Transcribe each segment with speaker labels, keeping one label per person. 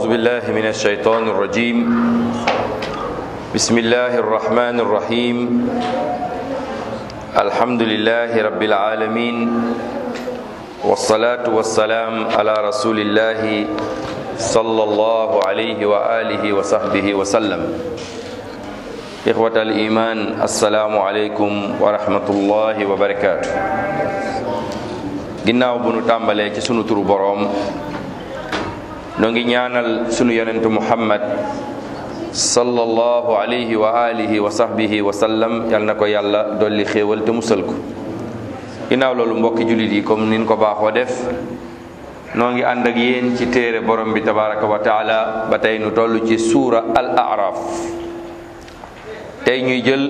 Speaker 1: أعوذ بالله من الشيطان الرجيم بسم الله الرحمن الرحيم الحمد لله رب العالمين والصلاة والسلام على رسول الله صلى الله عليه وآله وصحبه وسلم إخوة الإيمان السلام عليكم ورحمة الله وبركاته ginnaaw bu nu tàmbalee ci sunu turu boroom noo ngi ñaanal sunu yonentu muhammad sallallahu alayhi wa alihi wa sahbihi wa sallam yal na ko yàlla dolli xéewal te musal ko ginnaaw loolu mbokki jullit yi comme nin ko baaxoo def noo ngi ànd ak yéen ci téere borom bi tabaraka wa taala ba tey nu toll ci suura al araf tey ñuy jël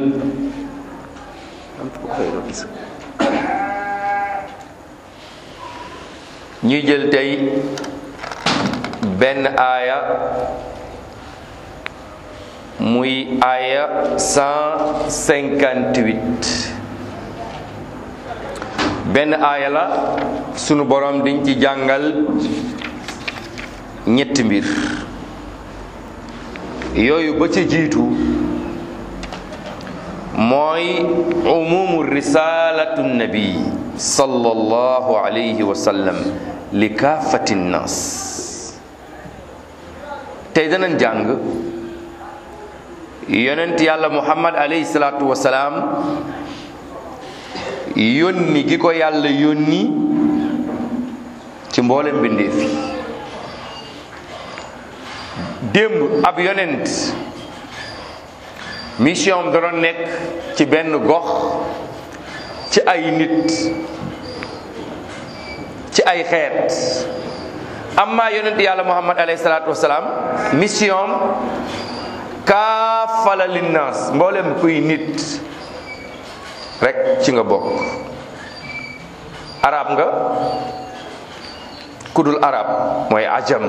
Speaker 1: ñuy jël tey benn aaya muy aaya 158 benn aaya la sunu borom diñ ci jàngal ñetti mbir yooyu ba ca jiitu mooy umumu risalatu nabi sallallahu alayhi wa sallam li kaafati nnaas tey danañ jàng yonent yàlla muhammad alayhi salaatu wa salaam yónni gi ko yàlla yónni ci mboolem mbindeef yi démb ab yonent mission da doon nekk ci benn gox ci ay nit ci ay xeet amma yonent yàlla muhammad alayhi salaatu wasalaam mission kaafala linnaas mboolem kuy nit rek ci nga bokk arab nga kudul arab mooy ajam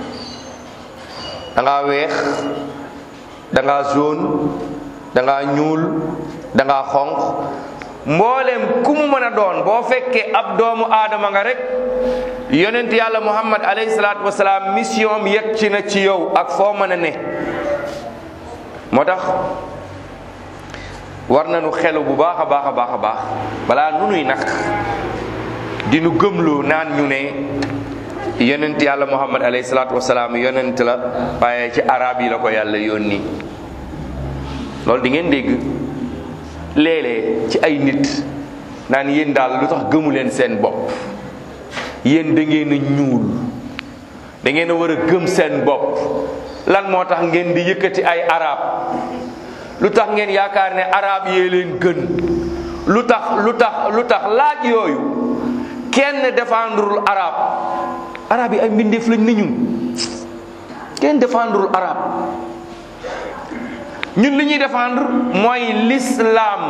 Speaker 1: da ngaa weex da ngaa jaune da ngaa ñuul da ngaa xonq mboolem ku mu mën a doon boo fekkee ab doomu aadama nga rek yonent yàlla muhammad alayhi salaatu wasalaam mission yegg ci na ci yow ak foo mën a ne moo tax war nañu xelu bu baax a baax a baax a baax balaa nu nuy nag di nu gëmloo naan ñu ne yonent yàlla muhammad alayhi salaatu wasalaam yonent la waaye ci arab yi la ko yàlla yónni loolu di ngeen dégg léeg-léeg ci ay nit naan yéen daal lu tax gëmu leen seen bopp yéen da ngeen a ñuul da ngeen a war a gëm seen bopp lan moo tax ngeen di yëkkati ay arab lu tax ngeen yaakaar ne arab yee leen gën lu tax lu tax lu tax laaj yooyu kenn défendrul arab arab yi ay mbindeef lañ ni ñun kenn défendrul arab ñun li ñuy défendre mooy l'islam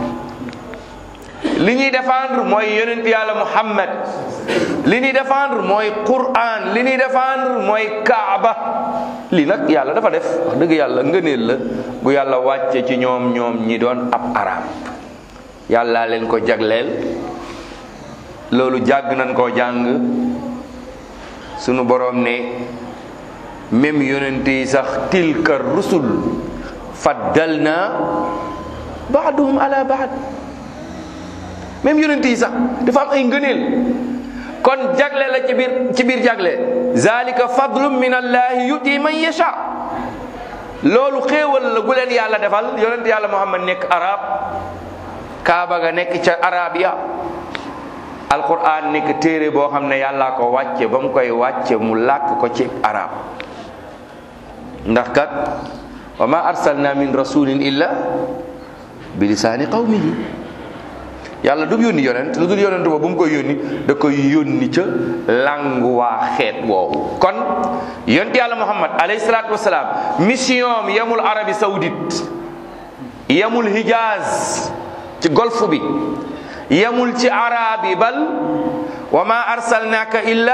Speaker 1: li ñuy défendre mooy yonent yàlla muhammad li ñuy défendre mooy quran li ñuy défendre mooy kaaba lii nag yàlla dafa def wax dëgg yàlla ngëneel la bu yàlla wàcce ci ñoom ñoom ñi doon ab arab yàlla leen ko jagleel loolu jàgg nañ koo jàng sunu boroom ne même yonent yi sax tilka rusul faddalna baaduhum ala baad même yonent yi sax dafa am ay ngëneel kon jagle la ci biir ci biir jagle zalika fadlum min allahi yuti man yasha loolu xéewal la gu leen yàlla defal yonent yàlla muhammad nekk arab kaaba ga nekk ca arabia alquran nekk téere boo xam ne yàllaa ko wàcce ba mu koy wàcce mu làkk ko ci arab ndax kat wa ma arsalna min rasulin illa bi lisaani qawmihi yàlla du yónni yonent lu dul yonent boobu bu mu koy yónni da koy yónni ca langu waa xeet woowu kon yonent yàlla muhammad alayhi salaatu wasalaam mission yamul arabi saoudite yamul hijaz ci golfe bi yamul ci arab yi bal wa ma arsalnaka illa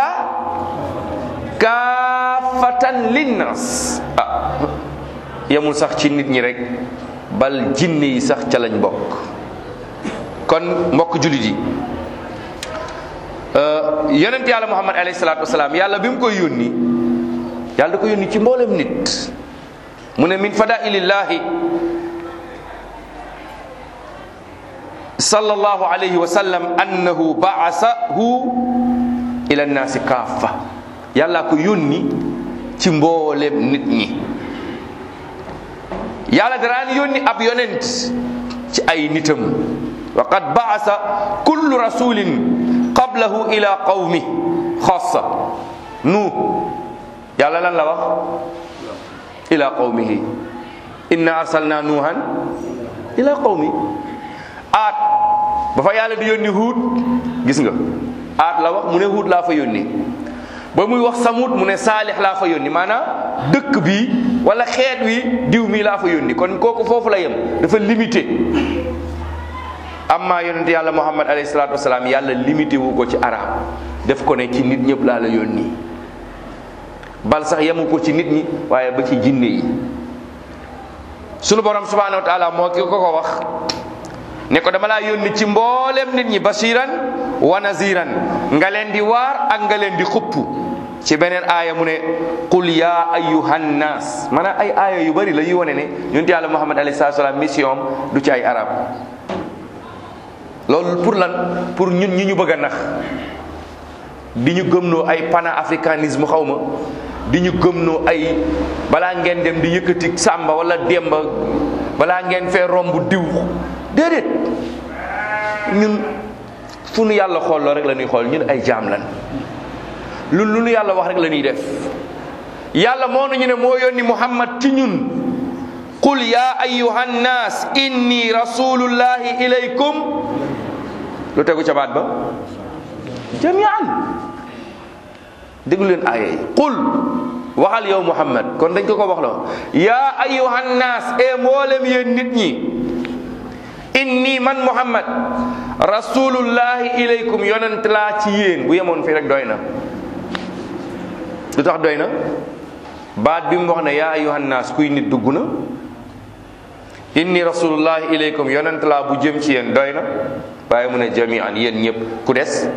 Speaker 1: kaafatan linnas ah yamul sax ci nit ñi rek bal jinne yi sax ca lañ bokk kon mbokk jullit yi yonent yàlla muhammad alayhi salaatu wasalaam yàlla bi mu koy yónni yàlla da ko yónni ci mboolem nit mu ne min fadailillahi sallallahu alayhi wa sallam annahu baasahu ila nnaasi kaafa yàlla ko yónni ci mboolem nit ñi yàlla daraan yónni ab yonent ci ay nitam wa qad baasa kullu rasulin qablahu ila qawmi xassa nu yàlla lan la wax ila qawmihi inna arsalna nuuhan ila qawmi aat ba fa yàlla di yónni huut gis nga aat la wax mu ne huut laa fa yónni ba muy wax samut mu ne saalix laa fa yónni maanaam dëkk bi wala xeet wi diw mii laa fa yónni kon kooku foofu la yem dafa limité amma yonent yàlla muhammad alayhi salaatu wasalaam yàlla limité wu ko ci arab def ko ne ci nit ñëpp laa la yónni bal sax yemu ko ci nit ñi waaye ba ci jinne yi sunu borom subhanahu wa taala moo ki ko ko wax ne ko dama laa yónni ci mboolem nit ñi basiran wa naziran nga leen di waar ak nga leen di xupp ci beneen aaya mu ne qul ya ayyuhan nas maanaam ay aaya yu bari la yu wane ne yonent yàlla muhammad alayhi salaatu salaam mission du ci ay arab loolu pour lan pour ñun ñi ñu bëgg a nax di ñu gëmloo ay panafricanisme xaw ma di ñu gëmloo ay balaa ngeen dem di yëkkati sàmba wala demba balaa ngeen fee romb diw déedéet ñun fu nu yàlla xooloo rek la ñuy xool ñun ay jaam lan lu lu nu yàlla wax rek la ñuy def yàlla moo nañu ne moo yónni muhammad ci ñun qul ya ayyuhan nas inni rasulullahi ilaykum lu tegu ca baat ba jamian déglu leen aaya yi qul waxal yow muhammad kon dañ ko ko wax la yaa ayyuhan naas e mboolem yéen nit ñi inni man muhammad rasulullahi ilaykum yonent laa ci yéen bu yemoon fii rek doy na lu tax doy na baat bi mu wax ne yaa ayyuhan naas kuy nit dugg na inni rasulullahi ilaykum yonent laa bu jëm ci yéen doy na waaye mu ne jamian yéen ñëpp ku des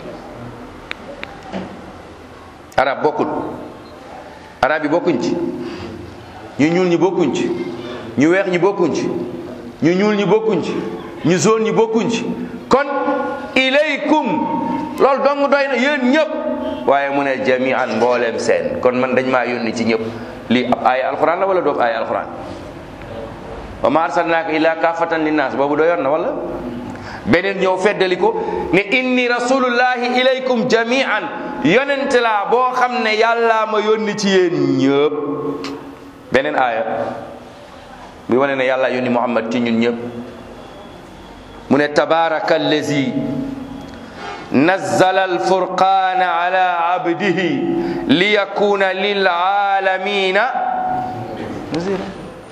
Speaker 1: arab bokkul arab yi bokkuñ ci ñu ñuul ñi bokkuñ ci ñu weex ñi bokkuñ ci ñu ñuul ñi bokkuñ ci ñu zone ñi bokkuñ ci kon ilaykum loolu dong doy na yéen ñëpp waaye mu ne jamian mbooleem seen kon man dañ maa yónni ci ñëpp lii ab aaya alquran la wala doob aaya alquran wa ma arsalnaaka illa kaafatan linnaas boobu doyoon na wala beneen ñëw feddali ko ne inni rasulullahi ilaykum jamian yonent laa boo xam ne yàllaa ma yónni ci yéen ñëpp beneen aaya bi wane ne yàlla yónni muhammad ci ñun ñëpp mu ne tabaraka allazi nazzala alfurqana ala abdihi liyakuna lilalamina nazira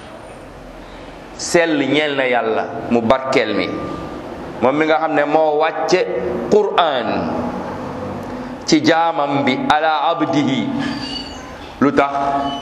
Speaker 1: sell ñeel na yàlla mu barkeel mi moom mi nga xam ne moo wàcce qur'an ci jaamam bi ala abdihi lu tax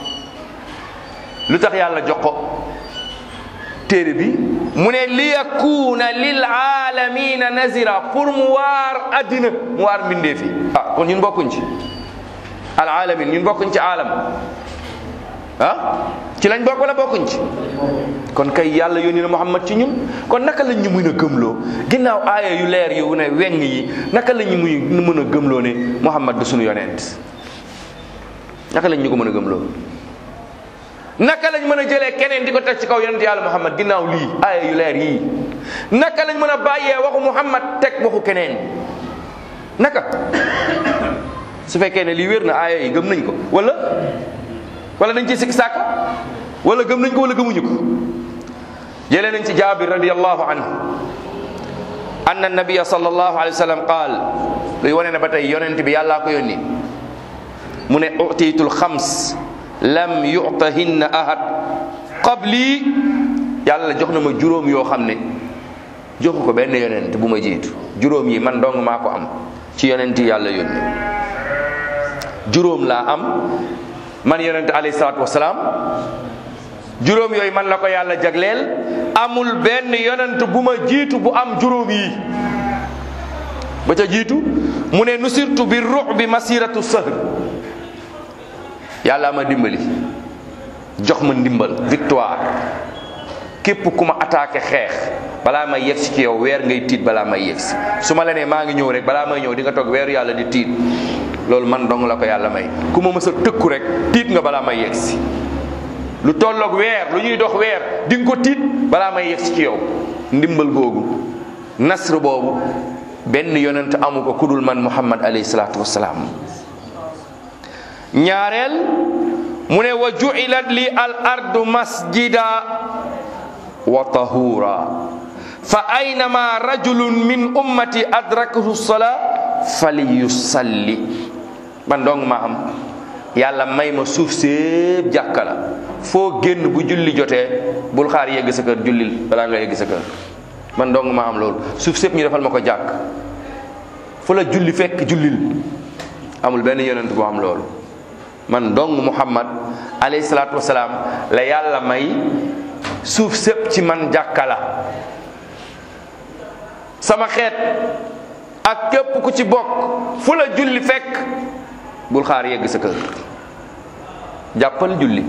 Speaker 1: lu tax yàlla jox ko téere bi mu ne li yakuna lil alamina nazira pour mu waar addina mu waar mbindee fi ah kon ñun bokkuñ ci al alamin ñun bokkuñ ci alam ah ci lañ bokk wala bokkuñ ci kon kay yàlla yónni na Muhammad ci ñun kon naka lañ ñu mën a gëmloo ginnaaw aaya yu leer yu ne weng yi naka lañ ñu muy mën a gëmloo ne Muhammad du suñu yonent naka lañ ñu ko mën a gëmloo naka lañ mën a jëlee keneen di ko teg ci kaw yonent yàlla Muhammad ginnaaw lii aaya yu leer yii naka lañ mën a bàyyee waxu Muhammad teg waxu keneen naka su fekkee ne lii wér na aaya yi gëm nañ ko wala wala dañ ci sikk sàkka wala gëm nañ ko wala gëmuñu ko jëlee nañ ci jaabir radiallahu anhu anna nabiya sallallahu alayhi wa sallam qaal luy wane ne ba tey yonent bi yàllaa ko yónni mu ne utiitul xams lam yutahinna ahad qabli yàlla jox na ma juróom yoo xam ne joxu ko benn yonent bu ma jiitu juróom yi man dong maa ko am ci yonent yi yàlla yónni juróom laa am man yonent alayhi salaatu wasalaam juróom yooyu man la ko yàlla jagleel amul benn yonent bu ma jiitu bu am juróom yi ba ca jiitu mu ne nusirtu bi ruux bi masiratu sahr yàlla ma dimbali jox ma ndimbal victoire képp ku ma attaqué xeex balaa may yegsi ci yow weer ngay tiit balaa may yegsi su ma la nee maa ngi ñëw rek balaa may ñëw di nga toog weeru yàlla di tiit loolu man dong la ko yàlla may ku ma mës a tëkku rek tiit nga balaa may yegsi lu tolloog weer lu ñuy dox weer di nga ko tiit balaa may yegsi ci yow ndimbal googu nasr boobu benn yonent amu ko kudul man muhammad alayhi salaatu wasalaam ñaareel mu ne wa ju'ilat li al ardu masjida wa tahura fa aynama rajulun min ummati adrakahu sala falyusalli man dong ma am yàlla may ma suuf sépp jàkka la foo génn bu julli jotee bul xaar yegg sa kër jullil balaa nga yegg sa kër man dong ma am loolu suuf sépp ñu defal ma ko jàkk fu la julli fekk jullil amul benn yonent bu am loolu man dong muhammad alayhi salaatu wasalaam la yàlla may suuf sépp ci man jàkka la sama xeet ak képp ku ci bokk fu la julli fekk bul xaar yegg sa kër jàppal julli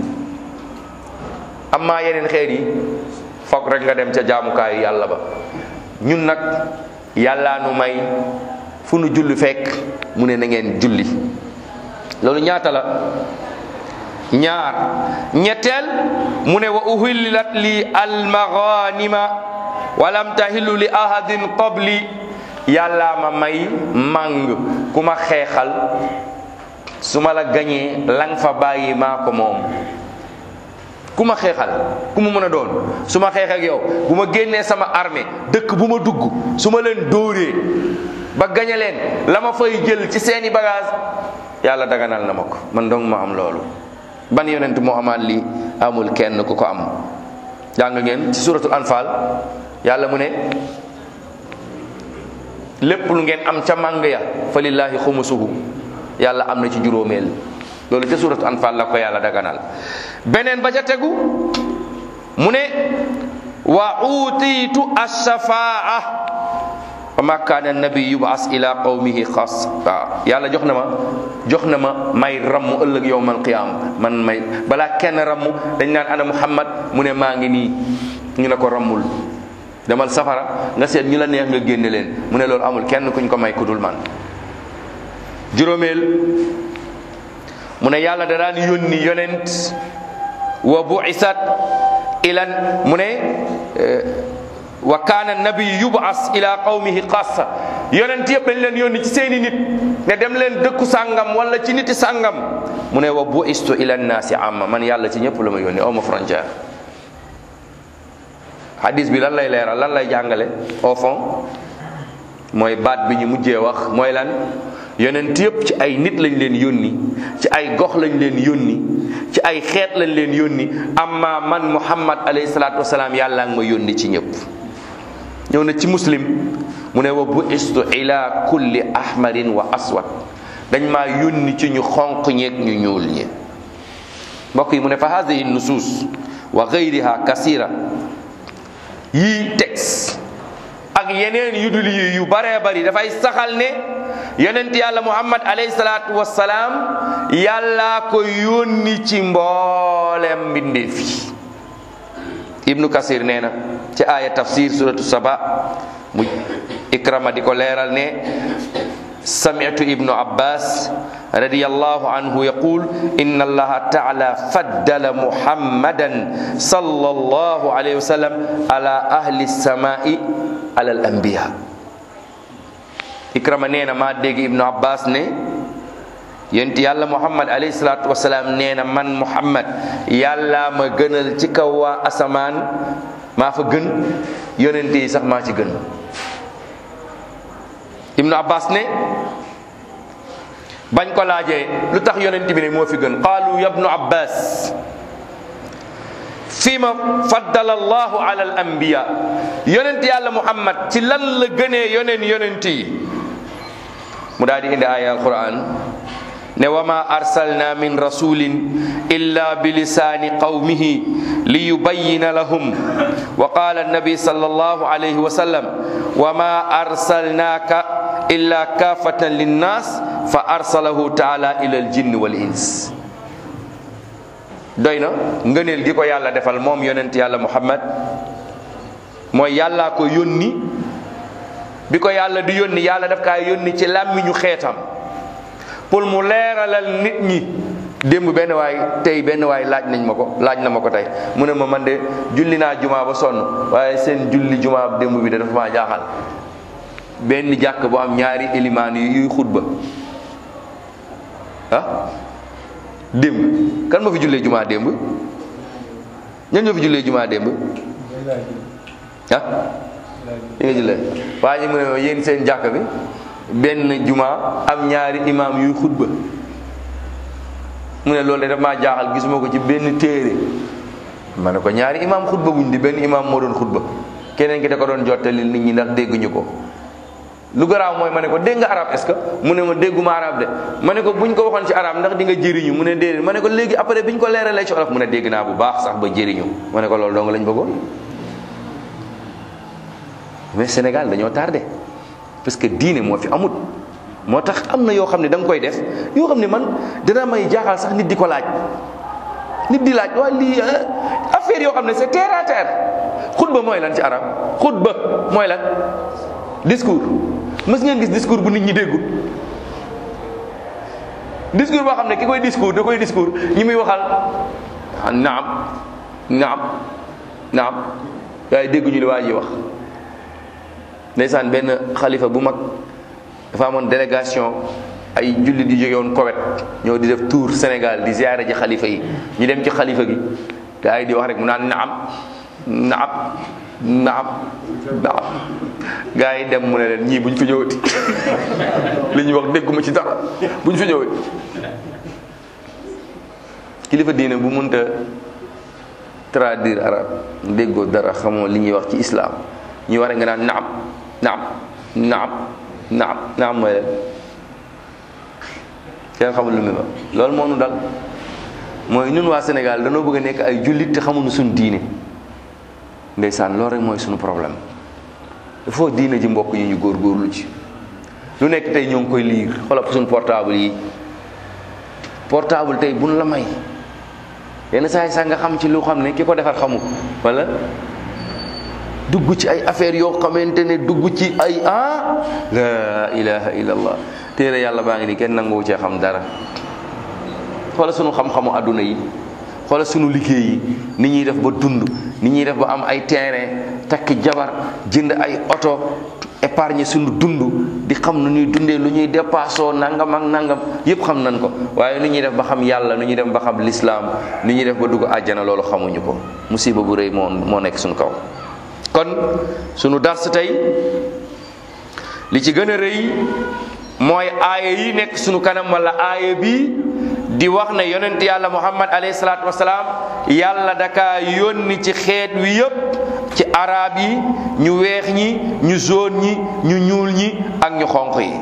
Speaker 1: amma yeneen xeet yi foog rek nga dem ca jaamukaayu yàlla ba ñun nag yàllaa nu may fu nu julli fekk mu ne na ngeen julli loolu ñaata la ñaar ñetteel mu ne wa uhillat li almaghanima walam tahillu li ahadin qabli yàllaa ma may màng ku ma xeexal su ma la gañee lang fa bàyyi maa ko moom ku ma xeexal ku mu mën a doon su ma xeex ak yow bu ma génnee sama armée dëkk bu ma dugg su ma leen dóoree ba gañe leen la ma fay jël ci seeni bagage yàlla daganal na ma ko man dong ma am loolu ban yonent moo amaat lii amul kenn ku ko am jàng ngeen ci suratul anfal yàlla mu ne lépp lu ngeen am ca màng ya fa lillahi xumusuhu yàlla am na ci juróomeel loolu ca suratul anfal la ko yàlla daganal beneen ba ca tegu mu ne wa utiitu ashafaa wa ma kaana nabi yubas ila qawmihi xas waaw yàlla jox na ma jox na ma may rammu ëllëg yowmal qiyaama man may balaa kenn rammu dañ naan ana muhammad mu ne maa ngi nii ñu ne ko rammul demal safara nga seet ñu la neex nga génne leen mu ne loolu amul kenn kuñ ko may kudul man juróomeel mu ne yàlla da daan yónni yonent wa buisat ilan mu ne wa kaana nabi yubas ila qawmihi xassa yonent yëpp dañ leen yónni ci seeni nit ne dem leen dëkku sàngam wala ci niti sàngam mu ne wa buistu ila nnaasi amma man yàlla ci ñëpp la ma yónni aw ma frontière hadis bi lan lay leeral lan lay jàngale au fond mooy baat bi ñu mujjee wax mooy lan yonent yëpp ci ay nit lañ leen yónni ci ay gox lañ leen yónni ci ay xeet lañ leen yónni amma man muhammad alayhi salaatu wasalaam yàlla nga ma yónni ci ñëpp ñëw na ci muslim mu ne wa buistu ila kulli ahmarin wa aswad dañ maa yónni ci ñu xonq ñeeg ñu ñuul ñi mbokk yi mu ne fa hadihi nusus wa gayriha kasira yii texte ak yeneen yu dul yi yu baree bari dafay saxal ne yonent yàlla muhammad alayhi salaatu wassalaam yàllaa ko yónni ci mboolem mbindeef yi ibnu kasir nee na ci aaya tafsir suratu saba mu ikrama di ko leeral ne sami'tu ibnu abbas radiyallahu anhu yaqul inna allaha taala faddala muhammadan sallallahu alayhi wa sallam ala ahli samai ala al anbiya ikrama nee na maa dégg ibnu abbas ne yonent yàlla muhammad alayhi salatu wasalaam nee na man muhammad yàlla ma gënal ci kaw waa asamaan maa fa gën yonent yi sax maa ci gën ibnu abbas ne bañ ko laajee lu tax yonent bi ne moo fi gën qaalu ya ibnu abbas fima faddala allahu ala al anbiya yonent yàlla muhammad ci lan la gënee yoneen yonent yi mu daal di indi aya alquran ne wa ma arsalna min rasulin illa bilisaani qawmihi liyubayyina lahum wa qala annabi sallallahu alayhi wa sallam wa ma arsalnaka illa kafatan linnas fa arsalahu taala ila aljinni wal ins doy na ngëneel gi ko yàlla defal moom yonent yàlla muhammad mooy yàllaa ko yónni bi ko yàlla di yónni yàlla daf kaa yónni ci làmmiñu xeetam pour mu leeralal nit ñi démb benn waay tey benn waay laaj nañ ma ko laaj na ma ko tey mu ne ma man de julli naa jumaa ba sonn waaye seen julli jumaa démb bi de dafa maa jaaxal benn jàkk bu am ñaari élimaan yi yuy xutba ah démb kan ma fi jullee jumaa démb ñan ñoo fi jullee jumaa démb ah li nga jullee waaye ñu mu ne ma yéen seen jàkk bi benn jumaa am ñaari imaam yuy xutba mu ne loolu de daf maa jaaxal gisuma ko ci benn téere ma ne ko ñaari imaam xutba wuñ di benn imaam moo doon xutba keneen ki da ko doon jottali nit ñi ndax dégguñu ko lu garaaw mooy ma ne ko dégg nga arab est-ce que mu ne ma dégguma arab de ma ne ko buñ ko waxoon ci arab ndax di nga jëriñu mu ne déedéet ma ne ko léegi après biñ ko leeralee ci olof mu ne dégg naa bu baax sax ba jëriñu ma ne ko loolu dong lañ bëggoon mais Sénégal dañoo tardé parce que diine moo fi amut moo tax am na yoo xam ne da nga koy def yoo xam ne man dana may jaaxal sax nit di ko laaj nit di laaj waaye lii affaire yoo xam ne c'est terre à terre xutba mooy lan ci arab xutba mooy lan discours mës ngeen gis discours bu nit ñi déggul discours boo xam ne ki koy discours da koy discours ñi muy waxal naam naam naam waaye dégguñu li waa ji wax ndeysaan benn xalifa bu mag dafa amoon délégation ay jullit yu jóge woon Kowet ñoo di def tour Sénégal di ziyaare ji xalifa yi ñu dem ci xalifa gi gaa yi di wax rek mu naan naam naam naam naam gaa yi dem mu ne leen ñii buñ fi ñëwati li ñuy wax dégguma ci dara buñ fi ñëwati kilifa diine bu mënta traduire arabe déggoo dara xamoo li ñuy wax ci islam ñuy wax rek nga naan naam naam naam naam naam mooy leen kenn xamul lu muy wax loolu moo nu dal mooy ñun waa Sénégal danoo bëgg a nekk ay jullit te xamuñu suñu diine ndeysaan loolu rek mooy suñu problème il faut diine ji mbokk yi ñu góorgóorlu ci lu nekk tey ñoo ngi koy liir xoolal suñu portable yi portable tey buñ la may yenn saa yi sax nga xam ci lu xam ne ki ko defar xamu wala dugg ci ay affaires yoo xamante ne dugg ci ay ah la ilaha illallah téere yàlla baa ngi nii kenn nanguwu cee xam dara xoola sunu xam-xamu àdduna yi xoola sunu liggéey yi ni ñuy def ba dund ni ñuy def ba am ay terrain takk jabar jënd ay oto épargne sunu dund di xam nu ñuy dundee lu ñuy dépassoo nangam ak nangam yépp xam nañ ko waaye nu ñuy def ba xam yàlla nu ñuy def ba xam lislaam nu ñuy def ba dugg àjjana loolu xamuñu ko musiba bu rëy moo moo nekk suñu kaw kon sunu dars tey li ci gën a rëy mooy aaya yi nekk sunu kanam wala aaya bi di wax ne yonent yàlla muhammad alayhi salaatu wasalaam yàlla daka yónni ci xeet wi yépp ci arab yi ñu weex ñi ñu jaune ñi ñu ñuul ñi ak ñu xonq yi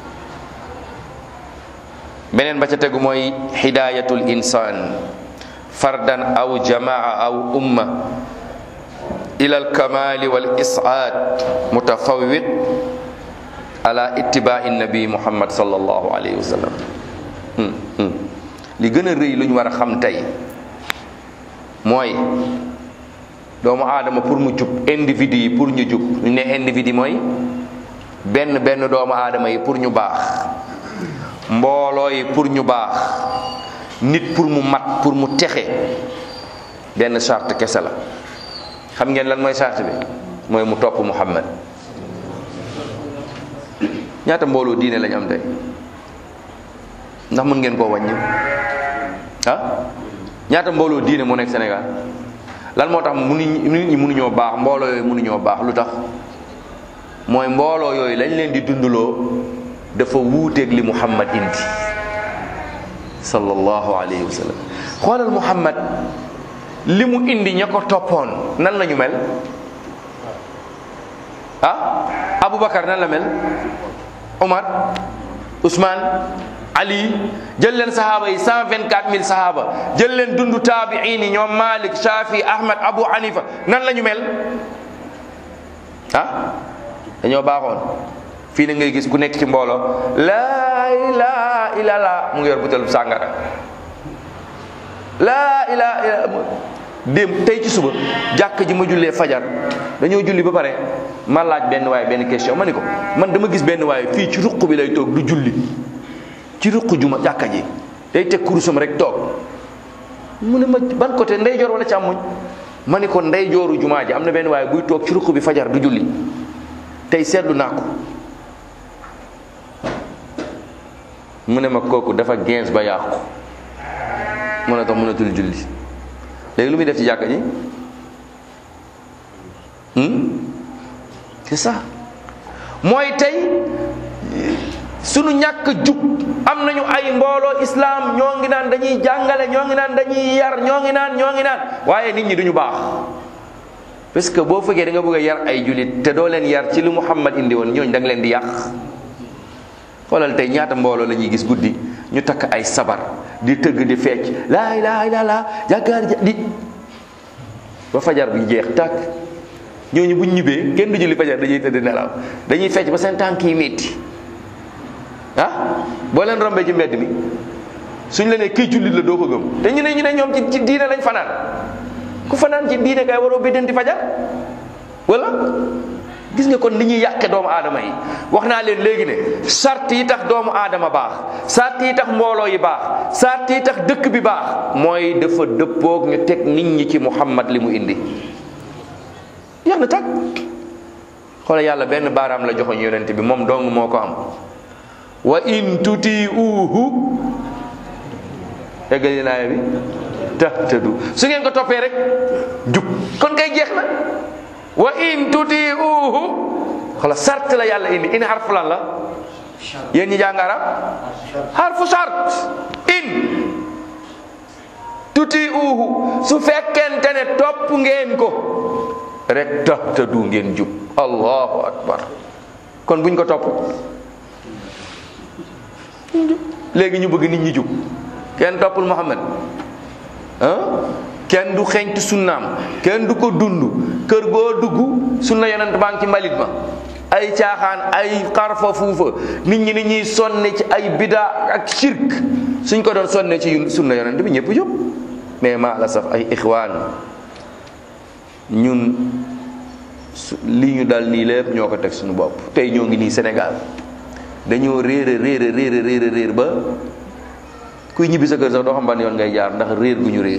Speaker 1: beneen ba ca tegu mooy hidayatul insan fardan aw jamaa aw umma ila alkamali wal isaad mutafawwit ala ittibai nabi muhammad sallallahu alayhi wa sallam li gën a rëy lu ñu war a xam tey mooy doomu aadama pour mu jub individu yi pour ñu jub ñu ne individu mooy benn benn doomu aadama yi pour ñu baax mbooloo yi pour ñu baax nit pour mu mat pour mu texe benn charte kese la xam ngeen lan mooy charte bi mooy mu topp muhammad ñaata mbooloo diine lañ am tey ndax mën ngeen koo wàññi ah ñaata mbooloo diine moo nekk Sénégal lan moo tax mënuñ nit ñi mënuñoo baax mbooloo yooyu mënuñoo baax lu tax mooy mbooloo yooyu lañ leen di dundaloo dafa wuuteeg li muhammad indi sallallahu alayhi wa sallam xoolal muhammad li mu indi ña ko toppoon nan lañu mel ah aboubacar nan la mel omar ousmane ali jël leen sahaaba yi cent vingt quatre mille sahaaba jël leen dundu taabiin yi ñoom malik shafi ahmad abu hanifa nan la ñu mel ah dañoo baaxoon fii na ngay gis ku nekk ci mbooloo laa ilaha illallah mu ngi yor butelub sàngara laa ilaa ilaa démb tey ci suba jàkk ji ma jullee fajar dañoo julli ba pare ma laaj benn waaye benn question ma ni ko man dama gis benn waaye fii ci ruq bi lay toog du julli ci ruq juma jàkka ji day teg kurusam rek toog mu ne ma ban côté ndeyjoor wala càmmoñ ma ni ko ndeyjooru jumaa ji am na benn waaye buy toog ci ruq bi fajar du julli tey seetlu naa ko mu ne ma kooku dafa gens ba yàqu mën a tax mënatul julli léegi lu muy def ci jàkka ji c'est ça mooy tey sunu ñàkk jub am nañu ay mbooloo islam ñoo ngi naan dañuy jàngale ñoo ngi naan dañuy yar ñoo ngi naan ñoo ngi naan waaye nit ñi duñu baax parce que boo fekkee da nga bëgg a yar ay julit te doo leen yar ci lu Muhammad indi woon ñooñu da nga leen di yàq xoolal tey ñaata mbooloo la ñuy gis guddi ñu takk ay sabar di tëgg di fecc laa ilaaha illallaah jàkkaar di ba fajar bi jeex tàkk ñooñu buñ ñibbee kenn du julli fajar dañuy tëdd nelaw dañuy fecc ba seen tànk yi métti ah boo leen rombee ci mbedd mi suñ la nee kii jullit la doo ko gëm te ñu ne ñu ne ñoom ci ci diine lañ fanaan ku fanaan ci diine kay waroo biddanti fajar wala gis nga kon li ñuy yàqe doomu aadama yi wax naa leen léegi ne sart yi tax doomu aadama baax sart yi tax mbooloo yi baax sart yi tax dëkk bi baax mooy dafa dëppoog ñu teg nit ñi ci muhammad li mu indi yàq na tag xoola yàlla benn baaraam la joxoñ yonent bi moom dong moo ko am wa in tuti uhu eggali naaya bi tahtadu su ngeen ko toppee rek jub kon kay jeex na wa in tuti uhu xoola sart la yàlla indi in xarfu lan la yéen ñi jàng arab xarfu sart in tuti uhu su fekkente ne topp ngeen ko rek tahtadu ngeen jub allahu akbar kon buñ ko topp léegi ñu bëgg nit ñi jub kenn toppul Muhammad ah kenn du xeeñtu sunnaam kenn du ko dund kër goo dugg sunna yonent baa ngi ci mbalit ma ay caaxaan ay xarfa fuufa nit ñi ni ñuy sonne ci ay bida ak shirk suñ ko doon sonne ci sunna yonent bi ñëpp jóg mais maa la saf ay ixwaan ñun li ñu dal nii lépp ñoo ko teg suñu bopp tey ñoo ngi nii Sénégal dañoo réer réer réer réer réer ba kuy ñibbi sa kër sax doo xam ban yoon ngay jaar ndax réer gu ñu réer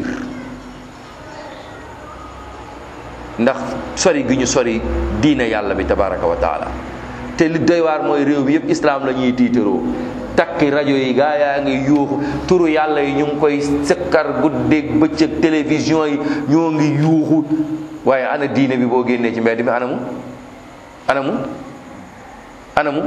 Speaker 1: ndax sori gi ñu sori diine yàlla bi tabaraka wa taala te li doy waar mooy réew bi yëpp islam la ñuy tiitaroo takki rajo yi gaa yaa ngi yuuxu turu yàlla yi ñu ngi koy sëkkar guddeeg bëccëg télévision yi ñoo ngi yuuxu waaye ana diine bi boo génnee ci mbedd mi anamu anamu anamu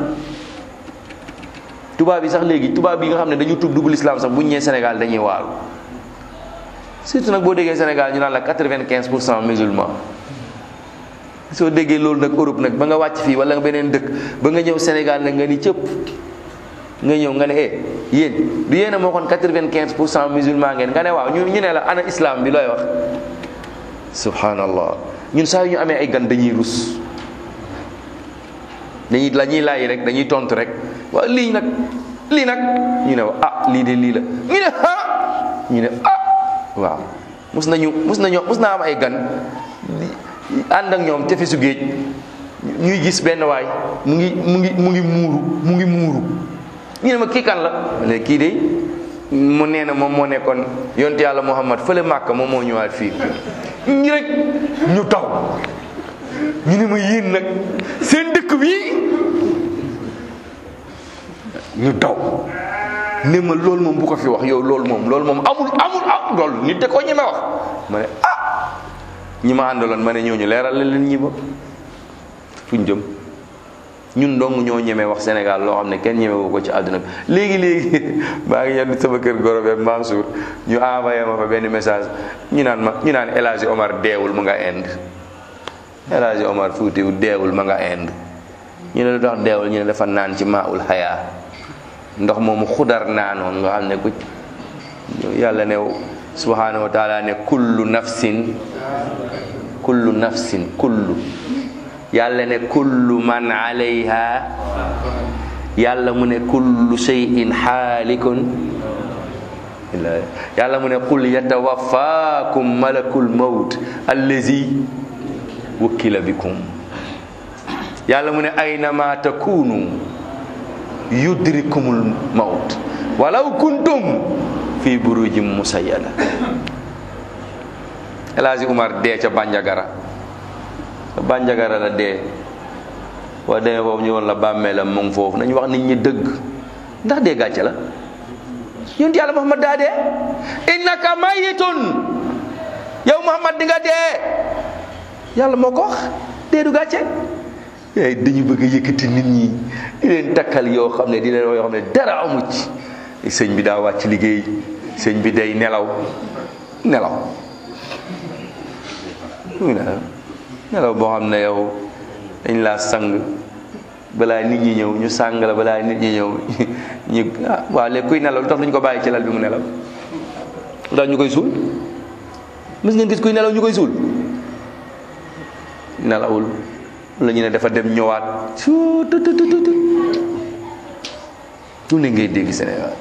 Speaker 1: tubaab yi sax léegi tubaab yi nga xam ne dañu tub dugg l'islam sax bu ñu ñëwee Sénégal dañuy waaru surtout nag boo déggee Sénégal ñu naan la quatre-vingt-quinze pour cent musulman soo déggee loolu nag Europe nag ba nga wàcc fii wala nga beneen dëkk ba nga ñëw Sénégal nag nga ni cëpp nga ñëw nga ne eh yéen du yéen a moo xoon quatre-vingt-quinze pour cent musulman ngeen nga ne waaw ñu ñu ne la ana islam bi looy wax subhanallah ñun saa yu ñu amee ay gan dañuy rus dañuy la ñuy laaj rek dañuy tontu rek waaw lii nag lii nag ñu ne ah lii de lii la ñu ne ah ñu ne ah waaw mus nañu mus nañu mus naa am ay gan ànd ak ñoom tefesu géej ñuy gis benn waay mu ngi mu ngi mu ngi muuru mu ngi muuru ñu ne ma kii kan la ma ne kii de mu nee na moom moo nekkoon yonte yàlla Muhammad fële Màkka moom moo ñëwaat fii ñu rek ñu taw ñu ne ma yéen nag seen dëkk bi ñu daw ne ma loolu moom bu ko fi wax yow loolu moom loolu moom amul amul am loolu nit de ko ñeme wax ma ne ah ñi ma àndaloon ma ne ñooñu leeral la leen ñi ba fuñ jëm ñun dong ñoo ñemee wax Sénégal loo xam ne kenn ñemewu ko ci àdduna bi léegi léegi maa ngi yenn sama kër goro beeg Mansour ñu envoyé ma fa benn message ñu naan ma ñu naan El Hadji Omar deewul mu nga Inde El Hadji Omar Fuutiwu deewul ma nga Inde ñu ne lu tax deewul ñu ne dafa naan ci maaul xayaa ndox moomu xudar naanoon nga xam ne ku yàlla ne subhanahu wa taala ne kullu nafsin kullu nafsin kullu yàlla ne kullu man alayha yàlla mu ne kullu shay'in xaalikun illa yàlla mu ne qul yatawaffakum malakul mawt allazi wukkila bikum yàlla mu ne aynama takunu yudrikumul mawt walaw kuntum fi burujin musayyada El Hadji Umar dee ca Bandiagara ca Bandiagara la dee boo demee foofu ñu woon la bàmmeelam mu ngi foofu nañu wax nit ñi dëgg ndax dee gàcce la yonent yàlla Muhammad daa dee innaka mayitun yow Muhammad di nga dee yàlla moo ko wax dee du gàcce yaay dañu bëgg a yëkkati nit ñi di leen takkal yoo xam ne di leen wax yoo xam ne dara amu ci sëñ bi daa wàcc liggéey sëñ bi day nelaw nelaw muy nelaw nelaw boo xam ne yow dañ laa sang balaa nit ñi ñëw ñu sàng la balaa nit ñi ñëw ñu ah waaw léegi kuy nelaw lu tax duñ ko bàyyi ci lal bi mu nelaw lu tax ñu koy suul mës ngeen gis kuy nelaw ñu koy suul nelawul la ñu ne dafa dem ñëwaat su tu tu tu tu lu ne ngay dégg Sénégal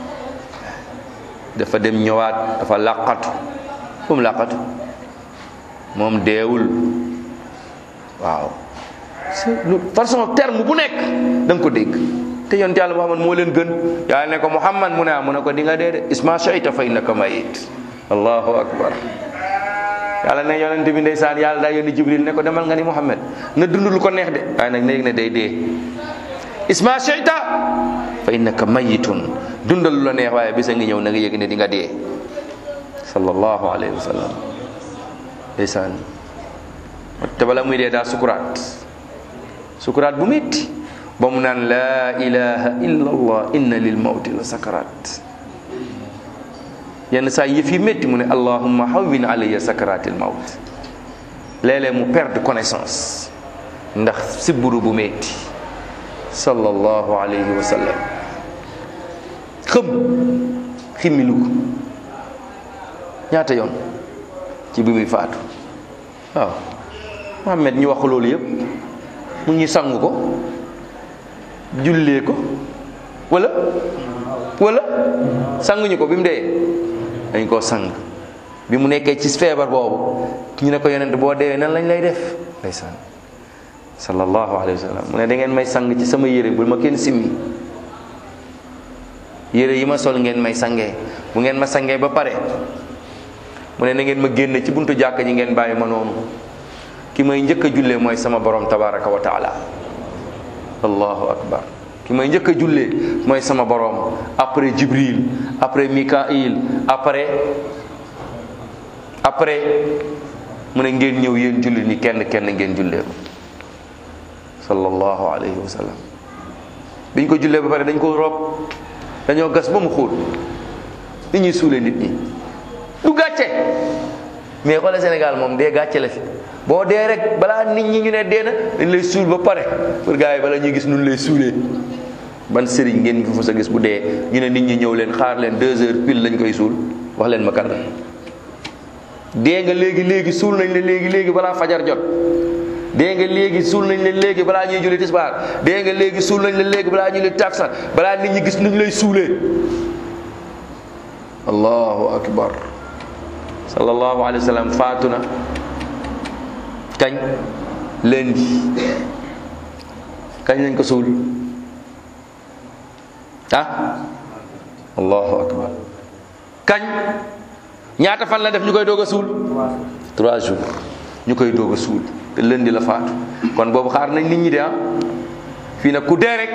Speaker 1: dafa dem ñëwaat dafa làqatu fu mu làqatu moom deewul waaw façon terme bu nekk da nga ko dégg te yonent yàlla Muhammad moo leen gën yàlla ne ko Muhammad mu ne ah mu ne ko di nga dee de isma shayta fa innaka mayit allahu akbar yàlla ne yonent bi ndeysaan yàlla daa yónni Jibril ne ko demal nga ni Muhammad na dund lu ko neex de waaye nag na yëg ne day dee isma shayta fa innaka mayitun dundal lu la neex waaye bisa ngi ñëw na nga yëg ne di nga dee sallallahu alayhi wa sallam ndeysaan te bala muy dee daa sukuraat sukuraat bu métti ba mu naan laa ilaha illa allah inna lil mawti la sakaraat yenn saa yëf yi métti mu ne allahumma hawwin alayya sakaratil mawt léeg-léeg mu perdre connaissance ndax siburu bu métti sallallahu alayhi wa sallam xëm ximmilu ko ñaata yoon ci bi muy faatu waaw Muhammad ñu wax loolu yëpp mu ñu sang ko jullee ko wala wala sanguñu ko bi mu dee dañ koo sang bi mu nekkee ci feebar boobu ñu ne ko yonent boo deewee nan lañ lay def ndeysaan sallallahu alayhi wa sallam mu ne da ngeen may sang ci sama yére bul ma kenn simmi yére yi ma sol ngeen may sangee bu ngeen ma sangee ba pare mu ne na ngeen ma génn ci buntu jàkk ji ngeen bàyyi ma noonu ki may njëkk a jullee mooy sama borom tabaraka wa taala allahu akbar ki may njëkk a jullee mooy sama borom après jibril après mikail après après mu ne ngeen ñëw yéen julli ni kenn kenn ngeen jullee ko sallallahu alayhi wa sallam biñ ko jullee ba pare dañ ko rob dañoo gas ba mu xóot nit ñuy suulee nit ñi du gàcce mais xoolal Sénégal moom dee gàcce la fi boo dee rek balaa nit ñi ñu ne dee na dañ lay suul ba pare pour gars yi bala ñuy gis nun lay suulee ban sëriñ ngeen fi fa sa gis bu dee ñu ne nit ñi ñëw leen xaar leen deux heures pile lañ koy suul wax leen ma kan la dee nga léegi léegi suul nañ la léegi léegi balaa fajar jot dee nga léegi suul nañ la léegi balaa ñuy julli tisbaar dee nga léegi suul nañ la léegi balaa ñuy julli taksan balaa nit ñi gis nuñ lay suulee allahu akbar sallallahu alayhi wa sallam faatu na kañ lundi kañ lañ ko suul ah allahu akbar kañ ñaata fan la def ñu koy doog a suul trois jours ñu koy doog a suul te lundi la faatu kon boobu xaar nañ nit ñi de ah fii nag ku dee rek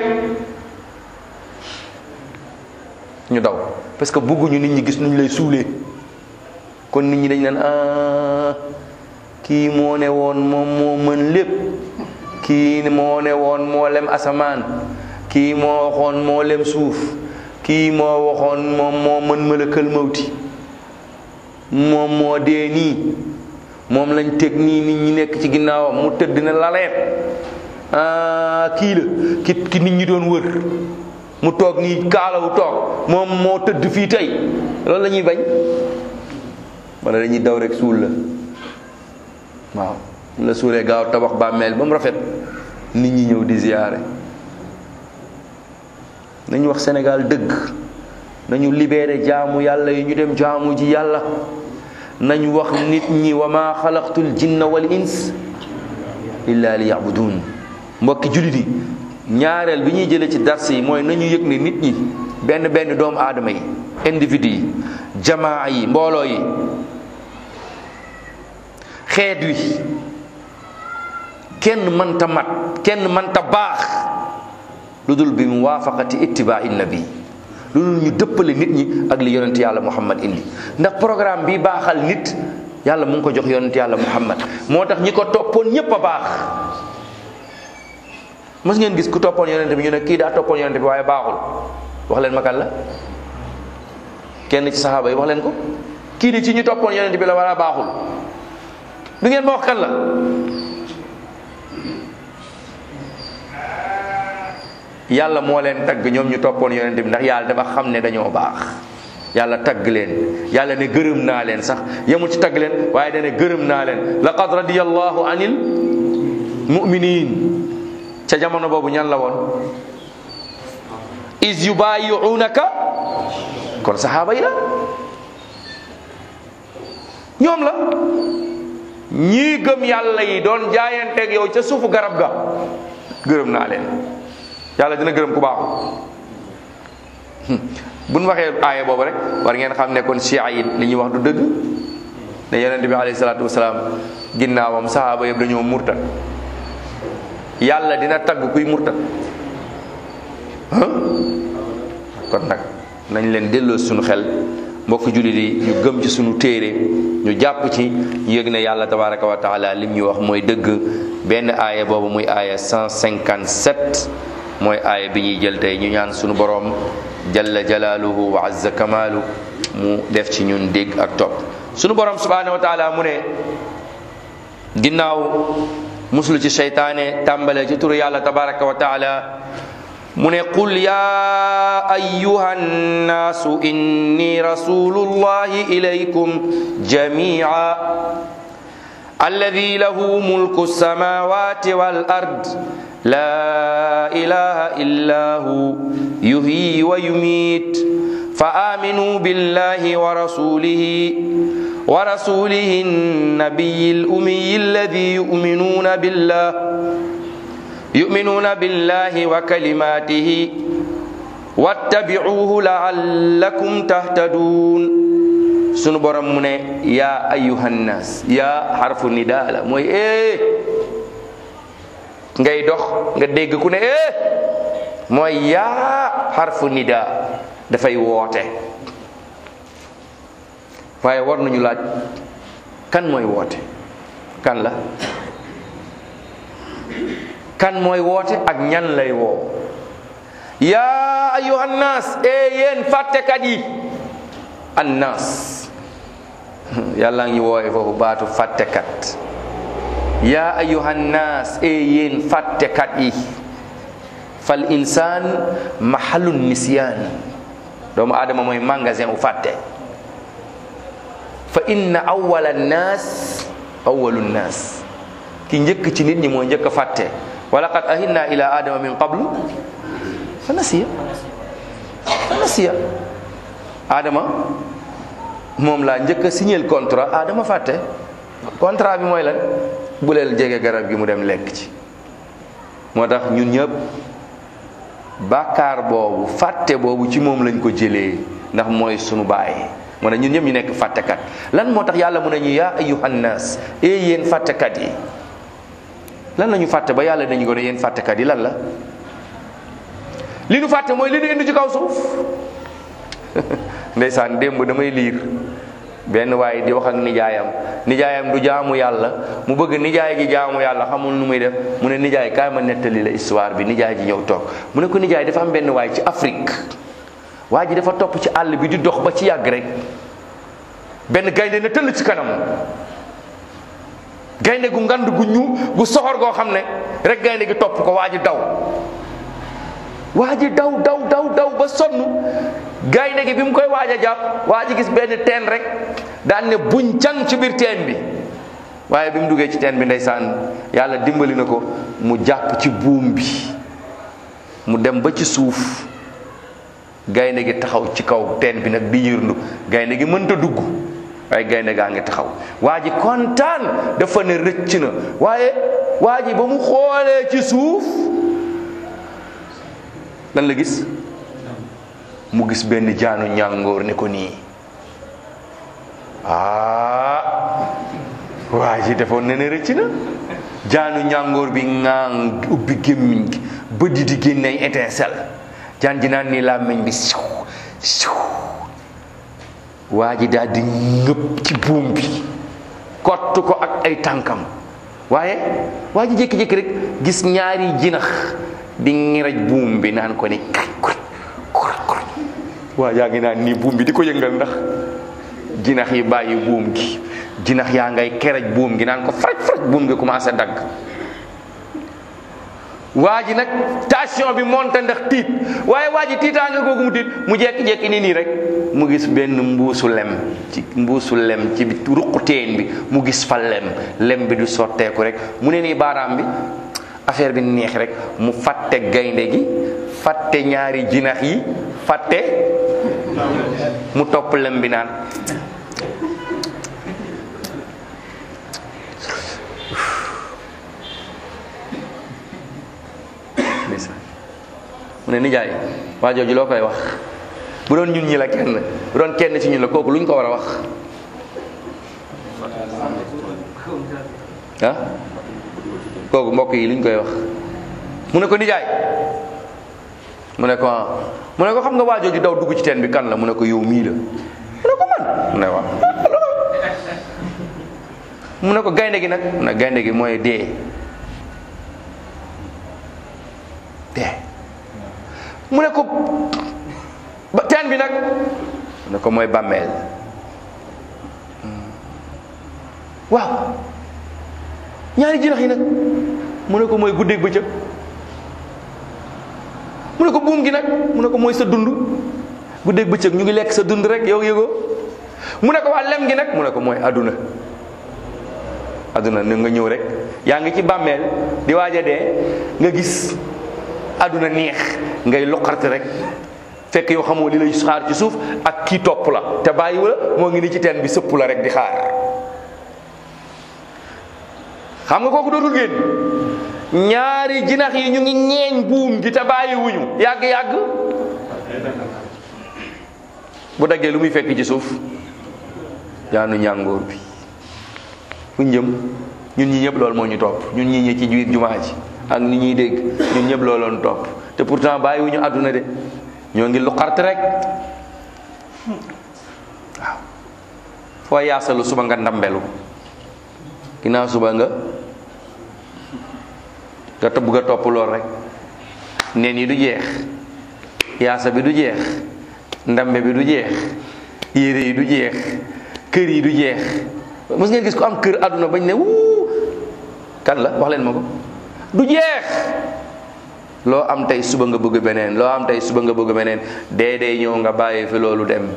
Speaker 1: ñu daw parce que bëgguñu nit ñi gis nuñ lay suulee kon nit ñi dañ naan ah kii moo ne woon moom moo mën lépp kii moo ne woon moo lem asamaan kii moo waxoon moo lem suuf kii moo waxoon moom moo mën mëlëkal mawti moom moo dee nii moom lañ teg nii nit ñi nekk ci ginnaawam mu tëdd na laleet ah kii la ki ki nit ñi doon wër mu toog nii kaalawu toog moom moo tëdd fii tey loolu la ñuy bañ wala dañuy daw rek suul la waaw la suulee gaaw tabax bàmmeel ba mu rafet nit ñi ñëw di ziyaare nañu wax Sénégal dëgg nañu libéré jaamu yàlla yi ñu dem jaamu ji yàlla nañu wax nit ñi wa ma xalaqtul jinna wal ins illa li yabudun mbokki jullit yi ñaareel bi ñuy jëlee ci dars yi mooy nañu yëg ne nit ñi benn benn doomu aadama yi individu yi jamaa yi mbooloo yi xeet wi kenn mënta mat kenn mënta baax lu dul bi muwaafaqati ittibaa'i nabi lu dul ñu dëppale nit ñi ak li yonent yàlla muhammad indi ndax programme bi baaxal nit yàlla mu ngi ko jox yonent yàlla muhammad moo tax ñi ko toppoon ñépp a baax mës ngeen gis ku toppoon yonent bi ñu ne kii daa toppoon yonent bi waaye baaxul wax leen ma kan la kenn ci saxaaba yi wax leen ko kii di ci ñu toppoon yonent bi la wala baaxul du ngeen ma wax kan la yàlla moo leen tagg ñoom ñu toppoon yonent bi ndax yàlla dafa xam ne dañoo baax yàlla tagg leen yàlla ne gërëm naa leen sax yemul ci tagg leen waaye dane gërëm naa leen laqad radiyallahu anil mu'minin ca jamono boobu ñan la woon is yubayi'unaka kon saxaaba yi la ñoom la ñii gëm yàlla yi doon jaayanteeg yow ca suufu garab ga gërëm naa leen yàlla dina gërëm ku baaxu bu ñu waxee aaya boobu rek war ngeen xam ne kon chia yi li ñuy wax du dëgg ne yonent bi alayhi salaatu wasalaam ginnaawam sahaaba yëpp dañoo murtat yàlla dina tagg kuy murtat kon nag nañ leen delloo suñu xel mbokk jullit yi ñu gëm ci suñu téere ñu jàpp ci ñu yëg ne yàlla tabaraka wa taala lim ñu wax mooy dëgg benn aaya boobu muy aaya 157 mooy aaya bi ñuy jël tey ñu ñaan suñu borom jalla jalaaluhu wa azza kamaalu mu def ci ñun dégg ak topp suñu borom subhanahu wa taala mu ne ginnaaw muslu ci seytaane tàmbale ci turu yàlla tabaraka wa taala mu ne qul ya ayuha nnaasu inni rasulullahi ilaykum jamia alladi lahu mulku samawati wal ard la ilaha illa hu yuhyi wa yumiit fa aminuu billahi wa rasulihi ورسوله النبي الأمي الذي يؤمنون بالله يؤمنون بالله وكلماته واتبعوه لعلكم تهتدون sunu borom mu ne yaa ayuhan nas yaa xarfu nidaa la mooy eh ngay dox nga dégg ku ne eh mooy yaa xarfu nidaa dafay woote waaye war nañu laaj kan mooy woote kan la kan mooy woote ak ñan lay woo yaa ayuhan nas e yéen fàttekat yi annas yàlla ngi wooye foofu baatu fàttekat yaa ayuhan nas e yéen fàttekat yi fal insaan mahallun nisyaan doomu aadama mooy magasin u fàtte fa inna awwala nnaas awwalu nnaas ki njëkk ci nit ñi mooy njëkk a fàtte wa laqad ahinna ila adama min qablu fa nasiya fa nasiya adama moom laa njëkk a signel contrat adama fàtte contrat bi mooy lan bu leel jege garab gi mu dem lekk ci moo tax ñun ñëpp bàkkaar boobu fàtte boobu ci moom lañ ko jëlee ndax mooy sunu baay mu ne ñun ñëpp ñu nekk fàttekat lan moo tax yàlla mu ne ñu yaa ayyuhan naas e yéen fàttekat yi lan la ñu fàtte ba yàlla dañu ko ne yéen fàttekat yi lan la li nu fàtte mooy li nu indi ci kaw suuf ndeysaan démb damay liir benn waaye di wax ak nijaayam nijaayam du jaamu yàlla mu bëgg nijaay gi jaamu yàlla xamul nu muy def mu ne nijaay kaay ma nettali la histoire bi nijaay ji ñëw toog mu ne ko nijaay dafa am benn waay ci Afrique waa ji dafa topp ci àll bi di dox ba ci yàgg rek benn gaynde na tëll ci kanam gaynde gu ngand gu ñu gu soxor goo xam ne rek gaynde gi topp ko waa ji daw waa ji daw daw daw daw ba sonn gaynde gi bi mu koy waaj a jàpp waa ji gis benn teen rek daan ne buñ can ci biir teen bi waaye bi mu duggee ci teen bi ndeysaan yàlla dimbali na ko mu jàpp ci buum bi mu dem ba ci suuf gaynde gi taxaw ci kaw teen bi nag di yërndu gaynde gi mënta dugg waaye gaynde gaa ngi taxaw waa ji kontaan dafa ne rëcc na waaye waa ji ba mu xoolee ci suuf lan la gis mu gis benn jaanu ñàngoor ne ko nii ah waa ji defoon ne ne rëcc na jaanu ñàngoor bi ŋaang ubbi gémmiñ gi bët yi di génne ay étincelle jaan ji naan nii làmmiñ bi siw siw waa ji daal di ngëpp ci buum bi kott ko ak ay tànkam waaye waa ji jékki-jékki rek gis ñaari jinax di ngiraj buum bi naan ko ni kaj kuj kuj kuj waa yaa ngi naan nii buum bi di ko yëngal ndax jinax yi bàyyi buum gi jinax yaa ngay keraj buum gi naan ko faraj faraj buum gi commencé dagg waa ji nag tension bi monte ndax tiit waaye waa ji tiitaanga googu mu tiit mu jekki-jekki nii nii rek mu gis benn mbuusu lem ci mbuusu lem ci ruqu teen bi mu gis fa lem lem bi du sotteeku rek mu ne nii baaraam bi affaire bi neex rek mu fàtte gaynde gi fàtte ñaari jinax yi fàtte mu topp lem bi naan mu ne nijaay waa jooju loo koy wax bu doon ñun ñi la kenn bu doon kenn ci ñun la kooku lu ñu ko war a wax ah kooku mbokk yi lu ñu koy wax mu ne ko nijaay mu ne ko ah mu ne ko xam nga waa jooju daw dugg ci teen bi kan la mu ne ko yow mii la mu ne ko man mu ne waaw mu ne ko gaynde gi nag mu ne gaynde gi mooy dee dee mu ne ko ba teen bi nag mu ne ko mooy bàmmeel waaw ñaari jinax yi nag mu ne ko mooy guddeeg bëccëg mu ne ko buum gi nag mu ne ko mooy sa dund guddeeg bëccëg ñu ngi lekk sa dund rek yow yëgoo mu ne ko waa lem gi nag mu ne ko mooy aduna aduna ni nga ñëw rek yaa ngi ci bàmmeel di waaj a dee nga gis aduna neex ngay loqarte rek fekk yow xamoo li lay xaar ci suuf ak kii topp la te bàyyi wala moo ngi ni ci teen bi sëpp la rek di xaar xam nga kooku dootul génn ñaari jinax yi ñu ngi ñeeñ buum gi te bàyyi wuñu yàgg-yàgg bu daggee lu muy fekk ci suuf jaanu ñàngoor bi fu njëm ñun ñi ñëpp loolu moo ñu topp ñun ñi ñi ci biir jumaa ji ak ni ñuy dégg ñun ñëpp looloon topp te pourtant bàyyi wuñu àdduna de ñoo ngi lu xart rek waaw foo yaasalu suba nga ndambelu ginnaaw suba nga nga tëbb nga topp lool rek neen yi du jeex yaasa bi du jeex ndambe bi du jeex yére yi du jeex kër yi du jeex mos ngeen gis ko am kër àdduna bañ ne wuu kan la wax leen ma ko du jeex loo am tey suba nga bëgg beneen loo am tey suba nga bëgg beneen dee dee ñëw nga bàyyi fi loolu dem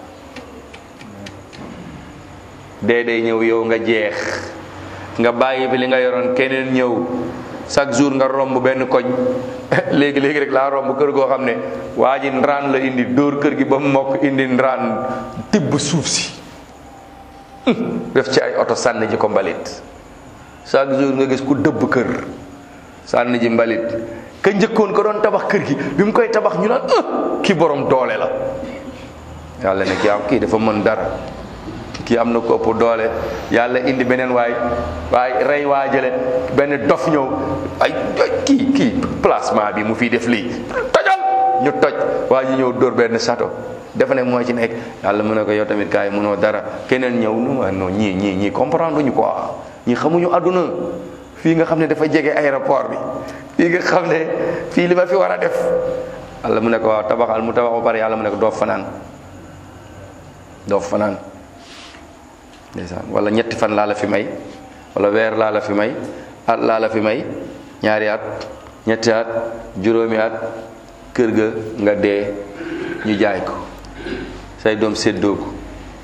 Speaker 1: dee dee ñëw yow nga jeex nga bàyyi fi li nga yoroon keneen ñëw chaque jour nga romb benn koñ léegi léegi rek laa romb kër goo xam ne waa ji ndraan la indi dóor kër gi ba mu mokk indi ndraan tibb suuf si def ci ay oto sànni ji ko mbalit chaque jour nga gis ku dëbb kër sànni ji mbalit ka njëkkoon ko doon tabax kër gi bi mu koy tabax ñu naan ah kii borom doole la yàlla ne kii am kii dafa mën dara kii am na ko ëpp doole yàlla indi beneen waay waay rey waa jële benn dof ñëw ay kii kii placement bi mu fiy def lii tojal ñu toj waa ji ñëw dóor benn château dafa ne moo ci nekk yàlla mën na ko yow tamit kaay mënoo dara keneen ñëw nu ma non ñii ñii ñii comprendre ñu quoi ñii xamuñu àdduna fii nga xam ne dafa jege aéroport bi fii nga xam ne fii li ma fi war a def yàlla mu ne ko waaw tabaxal mu tabax ba pare yàlla mu ne ko doo fanaan doo fanaan ndeysaan wala ñetti fan laa la fi may wala weer laa la fi may at laa la fi may ñaari at ñetti at juróomi at kër ga nga dee ñu jaay ko say doom séddoo ko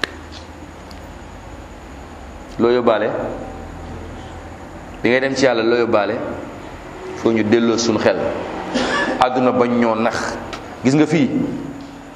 Speaker 1: loo yóbbaale bi ngay dem ci yàlla loo yóbbaale foo ñu delloo suñu xel àdduna bañ ñoo nax gis nga fii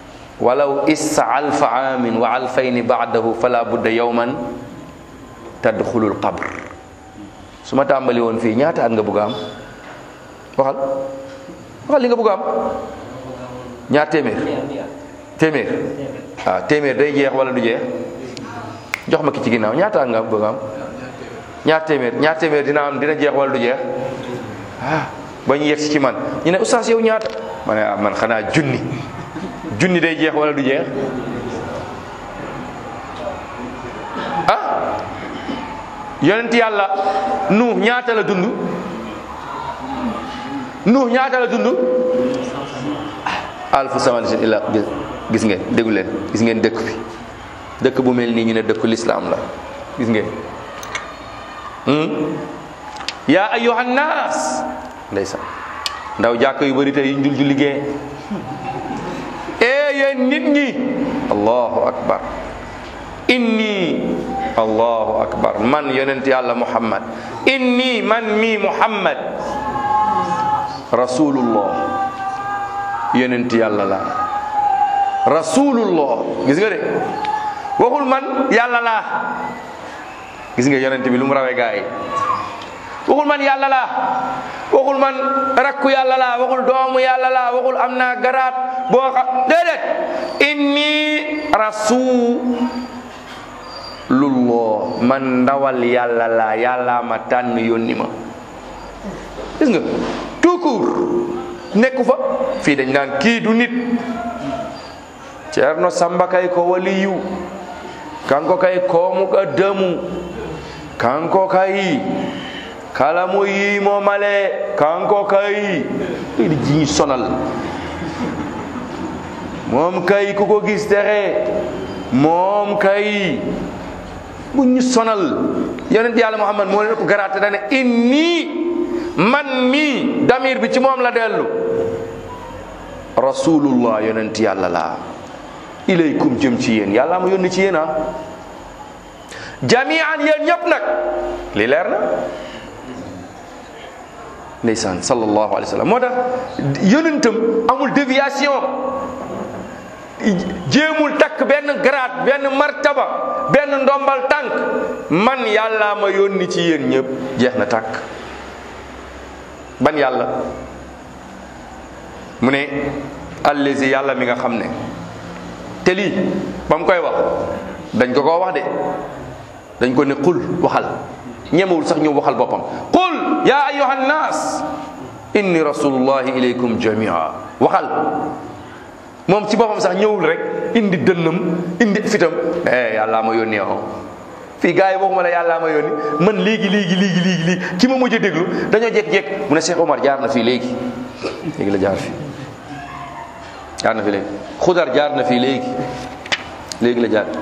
Speaker 1: walaw issa alfa aamin wa alfayni baadahu fala budda yowman tadxulul qabr su ma tàmbali woon fii ñaata at nga bëgg a am waxal waxal li nga bëgg a am ñaar téeméer téeméer waaw téeméer day jeex wala du jeex jox ma ki ci ginnaaw ñaata at nga bëgg a am ñaar téeméer ñaar téeméer dina am dina jeex wala du jeex ah ba ñu yegsi ci man ñu ne oustaz yow ñaata ma ne ah man xanaa junni junni day jeex wala du jeex ah yonent yàlla nuux ñaata la dund nuux ñaata la dund alfu samasin illa gis ngeen déggu leen gis ngeen dëkk bi dëkk bu mel nii ñu ne dëkku lislaam la gis ngeen yaa ayyuhan naas ndeysaan ndaw jàkk yu bëri tey njul ju liggéey ee yéen nit ñi allahu akbar inni allahu akbar man yonent yàlla muhammad inni man mi muhammad rasulullah yonent yàlla la rasulullah gis nga de waxul man yàlla laa gis nga yonent bi lu mu rawee gaa yi waxul man yàlla laa waxul man rakku yàlla laa waxul doomu yàlla laa waxul am naa garaat boo xam déedéet inni rasulullah man ndawal yàlla laa yàlla ma tànn yónni ma gis nga tout court nekku fa fii dañ naan kii du nit ceerno samba kay ko waliyu kanko kay koomuka demu kanko kay kala mo yiimo male kanko kay ɗiɗi jiñi sonal moom kay ku ko gis texe moom kay bu ñu sonal yonent yàlla muhammad moo leen ëpp garaate dane inni man mi damir bi ci moom la dellu rasulullah yonent yàlla laa ilaykum jëm ci yéen yàlla ma yónni ci yéen ah jamian yéen ñëpp nag li leer na ndeysaan sallallahu alayhi wa sallam moo tax yonentam amul déviation jéemul takk benn grade benn martaba benn ndombal tànk man yàlla ma yónni ci yéen ñëpp jeex na tàkk ban yàlla mu ne allazi yàlla mi nga xam ne te lii ba mu koy wax dañ ko koo wax de dañ ko ne qul waxal ñemewul sax ñu waxal boppam qul ya ayuha nnaas inni rasulullahi ilaykum jamia waxal moom ci boppam sax ñëwul rek indi dënnam indi fitam eh yàllaa ma yónni yow fii gars yi waxuma la yàllaa ma yónni man léegi léegi léegi léegi léegi ki ma mujj a déglu dañoo jékki-jékki mu ne Cheikh Omar jaar na fii léegi léegi la jaar fii jaar na fi léegi xudar jaar na fii léegi léegi la jaar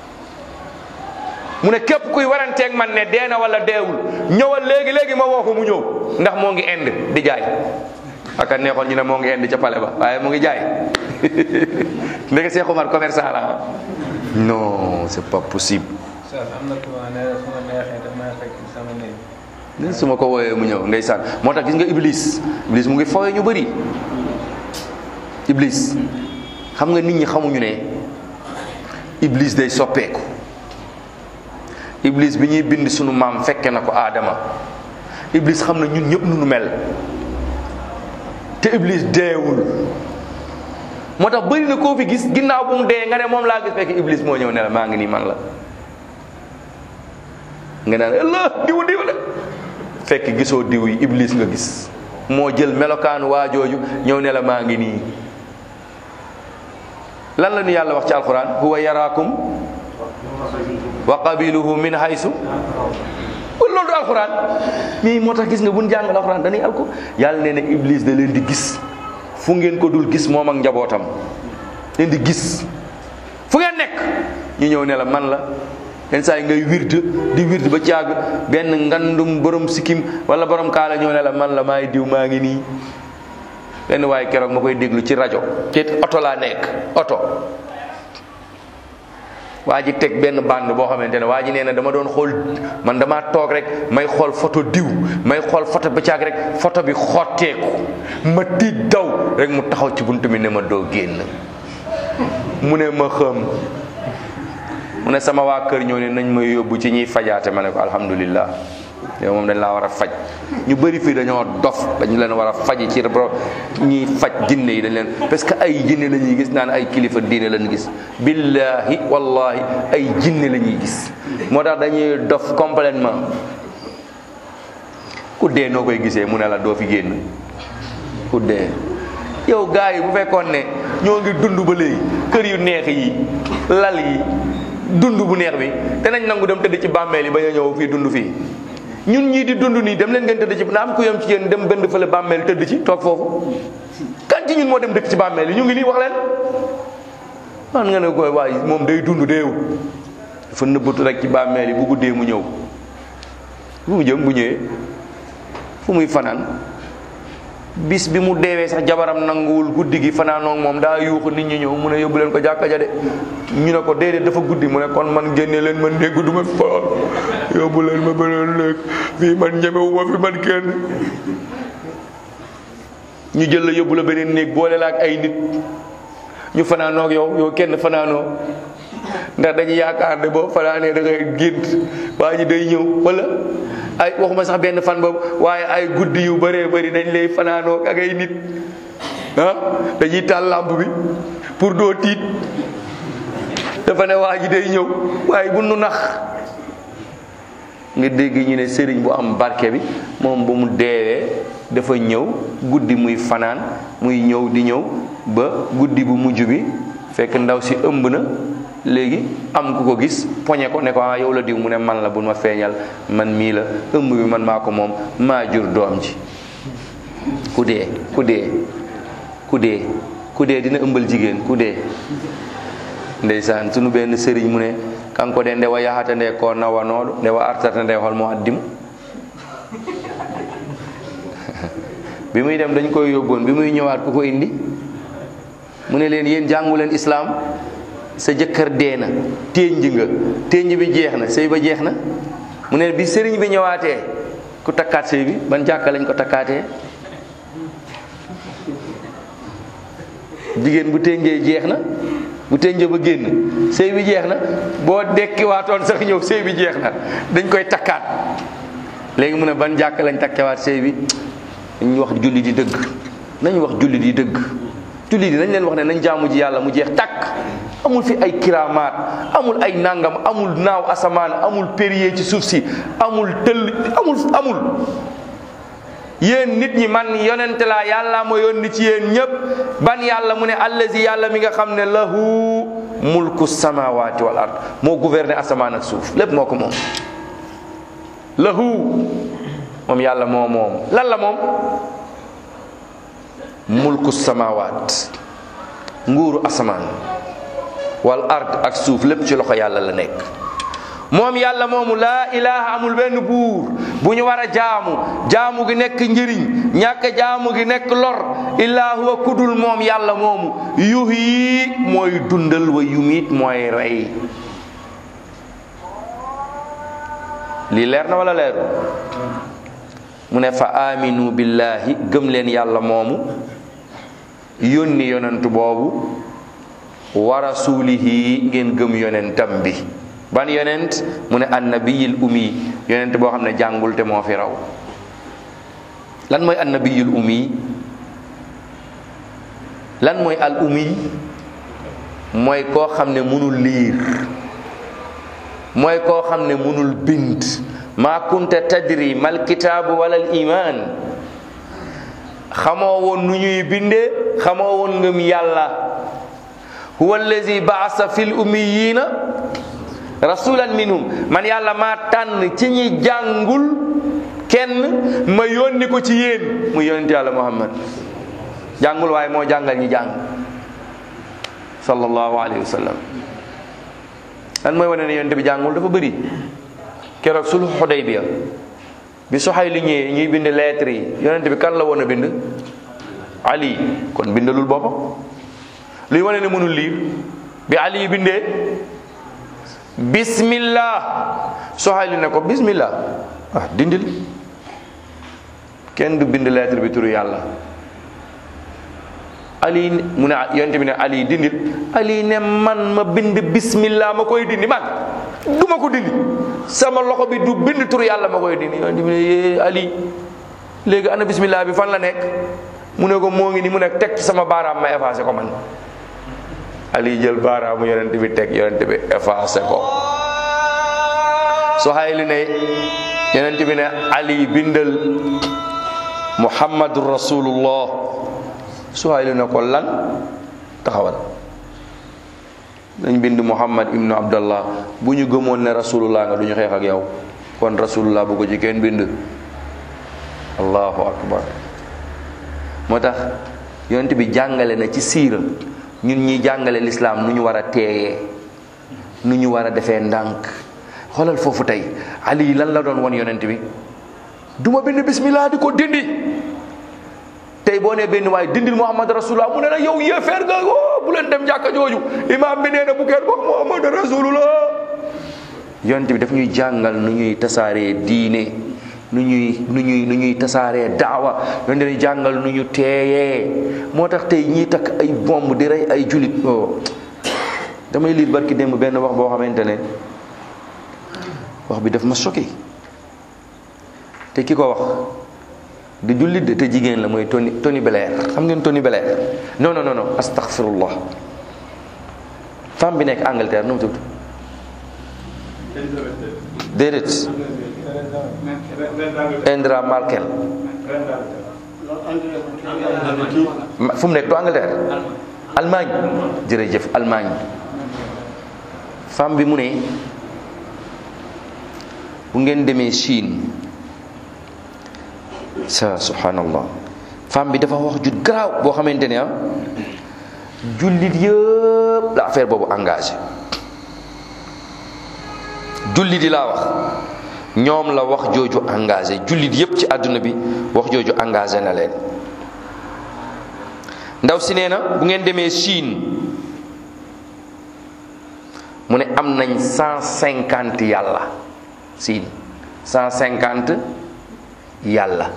Speaker 1: mu ne képp kuy waranteeg man ne dee na wala deewul ñëwal léegi léegi ma woo ko mu ñëw ndax moo ngi ind di jaay aka neexoon ñu ne moo ngi ind ca pale ba waaye mu ngi jaay ndeke Cheikh Omar commerçant la non c'est pas possible
Speaker 2: am na ku ma ne su ma neexee daf may fekk sama néeg
Speaker 1: su ma ko wooyee mu ñëw ndeysaan moo tax gis nga iblis iblis mu ngi fooyee ñu bëri iblis xam nga nit ñi xamuñu ne iblis day soppeeku iblis bi ñuy bind sunu maam fekke na ko aadama iblis xam na ñun ñëpp nu nu mel te iblis deewul moo tax bëri na koo fi gis ginnaaw bu mu dee nga ne moom laa gis fekk iblis moo ñëw ne la maa ngi nii man la nga naan allah diw diw la fekk gisoo diw yi iblis nga gis moo jël melokaanu waa jooju ñëw ne la maa ngi nii lan la ñu yàlla wax ci alquran huwa yaraakum wa qabiluhu min haysu loolu du alquran mais moo tax gis nga bu ñu jàngal alquran dañuy alko yàlla nee na iblis da leen di gis fu ngeen ko dul gis moom ak njabootam leen di gis fu ngeen nekk ñu ñëw ne la man la yenn saa yi ngay wird di wird ba caag benn ngandum borom sikkim wala borom kaala ñëw ne la man la maay diw maa ngi nii benn waaye keroog ma koy déglu ci rajo ci oto laa nekk oto waa ji teg benn bande boo xamante ne waa ji nee na dama doon xool man damaa toog rek may xool photo diw may xool photo ba caag rek photo bi xotteeku ma tiit daw rek mu taxaw ci buntu bi ne ma doo génn mu ne ma xëm mu ne sama waa kër ñëw ne nañ ma yóbbu ci ñuy fajaate ma ne ko alhamdulillah yow moom dañ laa war a faj ñu bëri fii dañoo dof dañu leen war a faji ci bro ñuy faj jinne yi dañ leen parce que ay jinne la ñuy gis naan ay kilifa diine lañu gis billahi wallahi ay jinne la ñuy gis moo tax dañuy dof complètement ku dee noo koy gisee mu ne la doo fi génn ku dee yow gars yi bu fekkoon ne ñoo ngi dund ba léegi kër yu neex yi lal yi dund bu neex bi te nañ nangu dem tëdd ci bàmmeel yi ba ñu ñëw fii dund fii ñun ñii di dund nii dem leen ngeen tëdd ci na am ku yem ci yéen dem bënd fële bàmmeel tëdd ci toog foofu kan ci ñun moo dem dëkk ci bàmmeel yi ñu ngi nii wax leen man nga ne ko waay moom day dund deewu dafa nëbbatu rek ci bàmmeel yi bu guddee mu ñëw fu mu jëm bu ñëwee fu muy fanaan bis bi mu deewee sax jabaram nanguwul guddi gi fanaanoo moom daa yuuxu nit ñi ñëw mu ne yóbbu leen ko jàkka ja de ñu ne ko déedéet dafa guddi mu ne kon man génne leen man dégg du ma fa yóbbu leen ma beneen léeg fii man ñemewu ma fi man kenn ñu jël la yóbbu la beneen néeg boole la ak ay nit ñu fanaanoo ak yow yow kenn fanaanoo ndax dañu yaakaar ne boo fanaanee da ngay gént waa ji day ñëw wala ay waxuma sax benn fan boobu waaye ay guddi yu bëree bëri dañ lay fanaanoo ak ay nit ah dañuy taal lampe bi pour doo tiit dafa ne waa ji day ñëw waaye bu nu nax nga dégg ñu ne sëriñ bu am barke bi moom bu mu deewee dafa ñëw guddi muy fanaan muy ñëw di ñëw ba guddi bu mujj bi fekk ndaw si ëmb na léegi am ku ko gis poñe ko ne ko ah yow la diw mu ne man la bu ma feeñal man mii la ëmb bi man maa ko moom maa jur doom ji ku dee ku dee ku dee ku dee dina ëmbal jigéen ku dee ndeysaan sunu benn sëriñ mu ne kanko de ndewa yahata nde ko nawanoɗo ndewa artata nde holmo addimo bi muy dem dañ koy yóbboon bi muy ñëwaat ku ko indi mu ne leen yéen jàngu leen islaam sa jëkkër dee na ténj nga ténj bi jeex na sëy ba jeex na mu ne bi sëriñ bi ñëwaatee ku takkaat sëy bi ban jàkka lañ ko takkaatee jigéen bu ténjee jeex na bu ténjee ba génn sëy bi jeex na boo dekkiwaatoon sax ñëw sëy bi jeex na dañ koy takkaat léegi mu ne ban jàkka lañ takkewaat sëy bi dañ wax julli di dëgg nañ wax julli di dëgg julli di nañ leen wax ne nañ jaamu ji yàlla mu jeex takk amul fi ay kiramaat amul ay nangam amul naaw asamaan amul périer ci suuf si amul tëll amul amul yéen nit ñi man yonente laa yàlla ma yónni ci yéen ñëpp ban yàlla mu ne allazi yàlla mi nga xam ne lahu mulku samawati wal ard moo gouverner asamaan ak suuf lépp moo ko moom lahu moom yàlla moo moom lan la moom mulku samawat nguuru asamaan wal ard ak suuf lépp ci loxo yàlla la nekk moom yàlla moomu laa ilaha amul benn buur bu ñu war a jaamu jaamu gi nekk njëriñ ñàkk jaamu gi nekk lor illaa huwa kudul moom yàlla moomu yuhyi mooy dundal wa yumiit mooy rey lii leer na wala leeru mu ne fa aminu billahi gëm leen yàlla moomu yónni yonent boobu wa rasulihi ngeen gëm yonentam bi ban yonent mu ne annabiyil ummi yonent boo xam ne jàngul te moo fi raw lan mooy annabiyil ummi lan mooy al ummi mooy koo xam ne mënul liir mooy koo xam ne mënul bind maa kunta tadri mal kitaabu wala al iman xamoo woon nu ñuy bindee xamoo woon ngëm yàlla huwa allazi baasa fil ummiyina rasulan minhum man yàlla maa tànn ci ñi jàngul kenn ma yónni ko ci yéen mu yónent yàlla muhammad jàngul waaye moo jàngal ñi jàng sallallahu alayhi wa sallam lan mooy wane ne yonent bi jàngul dafa bëri keroog sulhu Hudaybiya bi soxay li ñëwee ñuy bind lettre yi yonent bi kan la woon a bind ali kon bindalul boppam luy wane ne mënul liir bi ali bindee bismillah soxay li ne ko bismillah ah dindil kenn du bind lettre bi turu yàlla ali mu ne yonent bi ne ali dindil ali ne man ma bind bismillah ma koy dindi man du ma ko dindi sama loxo bi du bind tur yàlla ma koy dindi yonent bi ne yee ali léegi ana bismillah bi fan la nekk mu ne ko moo ngi ni mu nekk teg ci sama baaraam ma effacé ko man ali jël baaraamu yonent bi teg yonent bi effacé ko Suhayl ne yonent bi ne ali bindal muhammadu rasulullah Suhayl ne ko lan taxawal dañ bind muhammad ibnu abdallah bu ñu gëmoon ne rasulullah nga du ñu xeex ak yow kon rasulullah bu ko ci kenn bind allahu akbar moo tax yonent bi jàngale na ci siira ñun ñi jàngale lislaam nu ñu war a teeyee nu ñu war a defee ndànk xoolal foofu tey ali lan la doon won yonent bi duma bind bismillah di ko dindi tey boo nee benn waaye dindil muhammad rasulullah mu ne la yow yéefeer nga o bu leen dem jàkka jooju imaam bi nee na bu kenn wax muhammad rasulullah yonent bi daf ñuy jàngal nu ñuy tasaaree diine nu ñuy nu ñuy nu ñuy tasaaree daawa yonent bi jàngal nu ñu teeyee moo tax tey ñiy takk ay bomb di rey ay julit o damay liir barki démb benn wax boo xamante ne wax bi daf ma choqué te ki ko wax di jullit de te jigéen la mooy Tony Tony Blair xam ngeen Tony Blair non non non non astaghfirullah femme bi nekk Angleterre nu mu tudd déedéet Indra Markel fu mu nekk du Angleterre Allemagne jërëjëf Allemagne femme bi mu ne bu ngeen demee Chine sa subhanallah femme bi dafa wax ju garaaw boo xamante ne ah jullit yëpp la affaire boobu engagé jullit yi laa wax ñoom la wax jooju engagé jullit yëpp ci àdduna bi wax jooju engagé na leen ndaw si nee na bu ngeen demee Chine mu ne am nañ cent cinquante yàlla Chine cent cinquante yàlla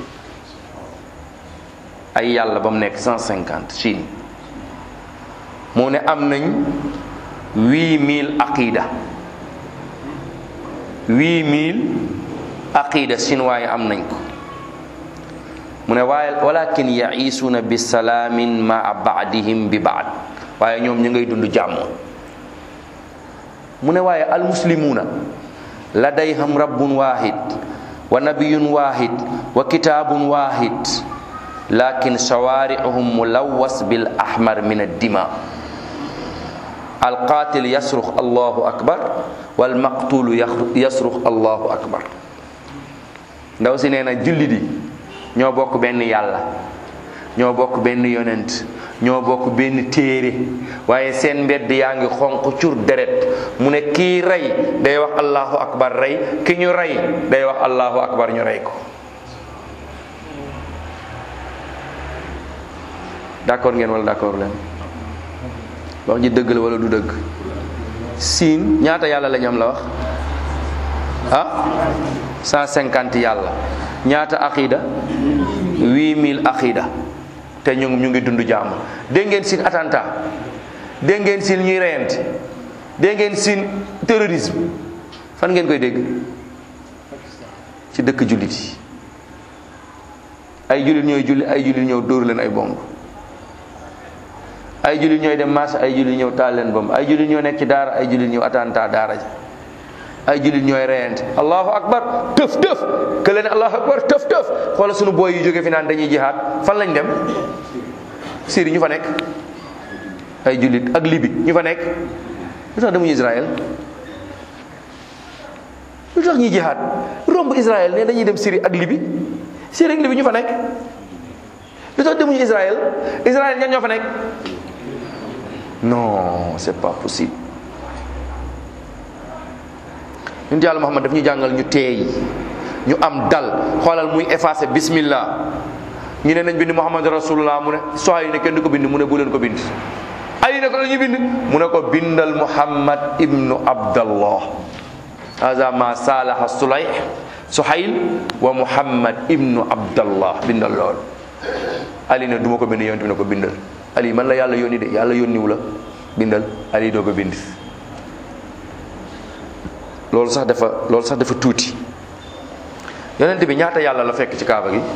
Speaker 1: ay yàlla ba mu nekk cent cinquante Chine mu ne am nañ huit mille aqida huit mille aqida chinois yi am nañ ko mu ne waaye walakin yaisuuna bi salaamin maa baadihim bi baad waaye ñoom ñu ngay dund jàmm mu ne waaye almuslimuuna ladayham rabbun wahid wa nabiyun wahid wa kitaabun wahid lakin shawaari'uhum mulawwas bil ahmar min addima alqaatil yasrux allahu akbar wal maqtulu yasrux allahu akbar ndaw si nee na jullit yi ñoo bokk benn yàlla ñoo bokk benn yonent ñoo bokk benn téere waaye seen mbedd yaa ngi xonq cur deret mu ne kii rey day wax allahu akbar rey ki ñu rey day wax allahu akbar ñu rey ko d'accord ngeen wala d'accord leen wax ji dëgg la wala du dëgg siin ñaata yàlla lañ am la wax ah cent cinquante yàlla ñaata aqida huit mille aqida te ñu ñu ngi dund jàmm dégg ngeen siin attentat dégg ngeen siin ñuy reyante dégg ngeen siin terrorisme fan ngeen koy dégg ci dëkk jullit yi ay jullit ñooy julli ay jullit ñëw dóor leen ay bomb ay jullit ñooy dem marché ay jullit ñëw taal leen bomb ay jullit ñoo nekk ci daara ay jullit ñëw attentat daara ja ay jullit ñooy reyante allahu akbar tëf tëf ke leen allahu akbar tëf tëf xoola sunu booy yu jóge fi naan dañuy jihaad fan lañ dem Syrie ñu fa nekk ay jullit ak Libi ñu fa nekk lu tax demuñu Israël lu tax ñuy jihaad romb Israël ne dañuy dem Syrie ak Libi Syrie ak Libi ñu fa nekk lu tax demuñu Israël Israël ñan ñoo fa nekk non c'est pas possible ñun yàlla Muhammad daf ñu jàngal ñu teey ñu am dal xoolal muy effacé bismillah ñu ne nañ bind Muhammad rasulullah mu ne soxla yi ne kenn du ko bind mu ne bu leen ko bind ali ne ko la ñu bind mu ne ko bindal Muhammad ibnu Abdallah haza ma salaha sulay suhayl wa Muhammad ibnu Abdallah bindal lool ali ne du ma ko bind yonent bi ne ko bindal ali man la yàlla yónni de yàlla yónniwu la bindal ali doog a bind loolu sax dafa loolu sax dafa tuuti yonent bi ñaata yàlla la fekk ci kaaba gi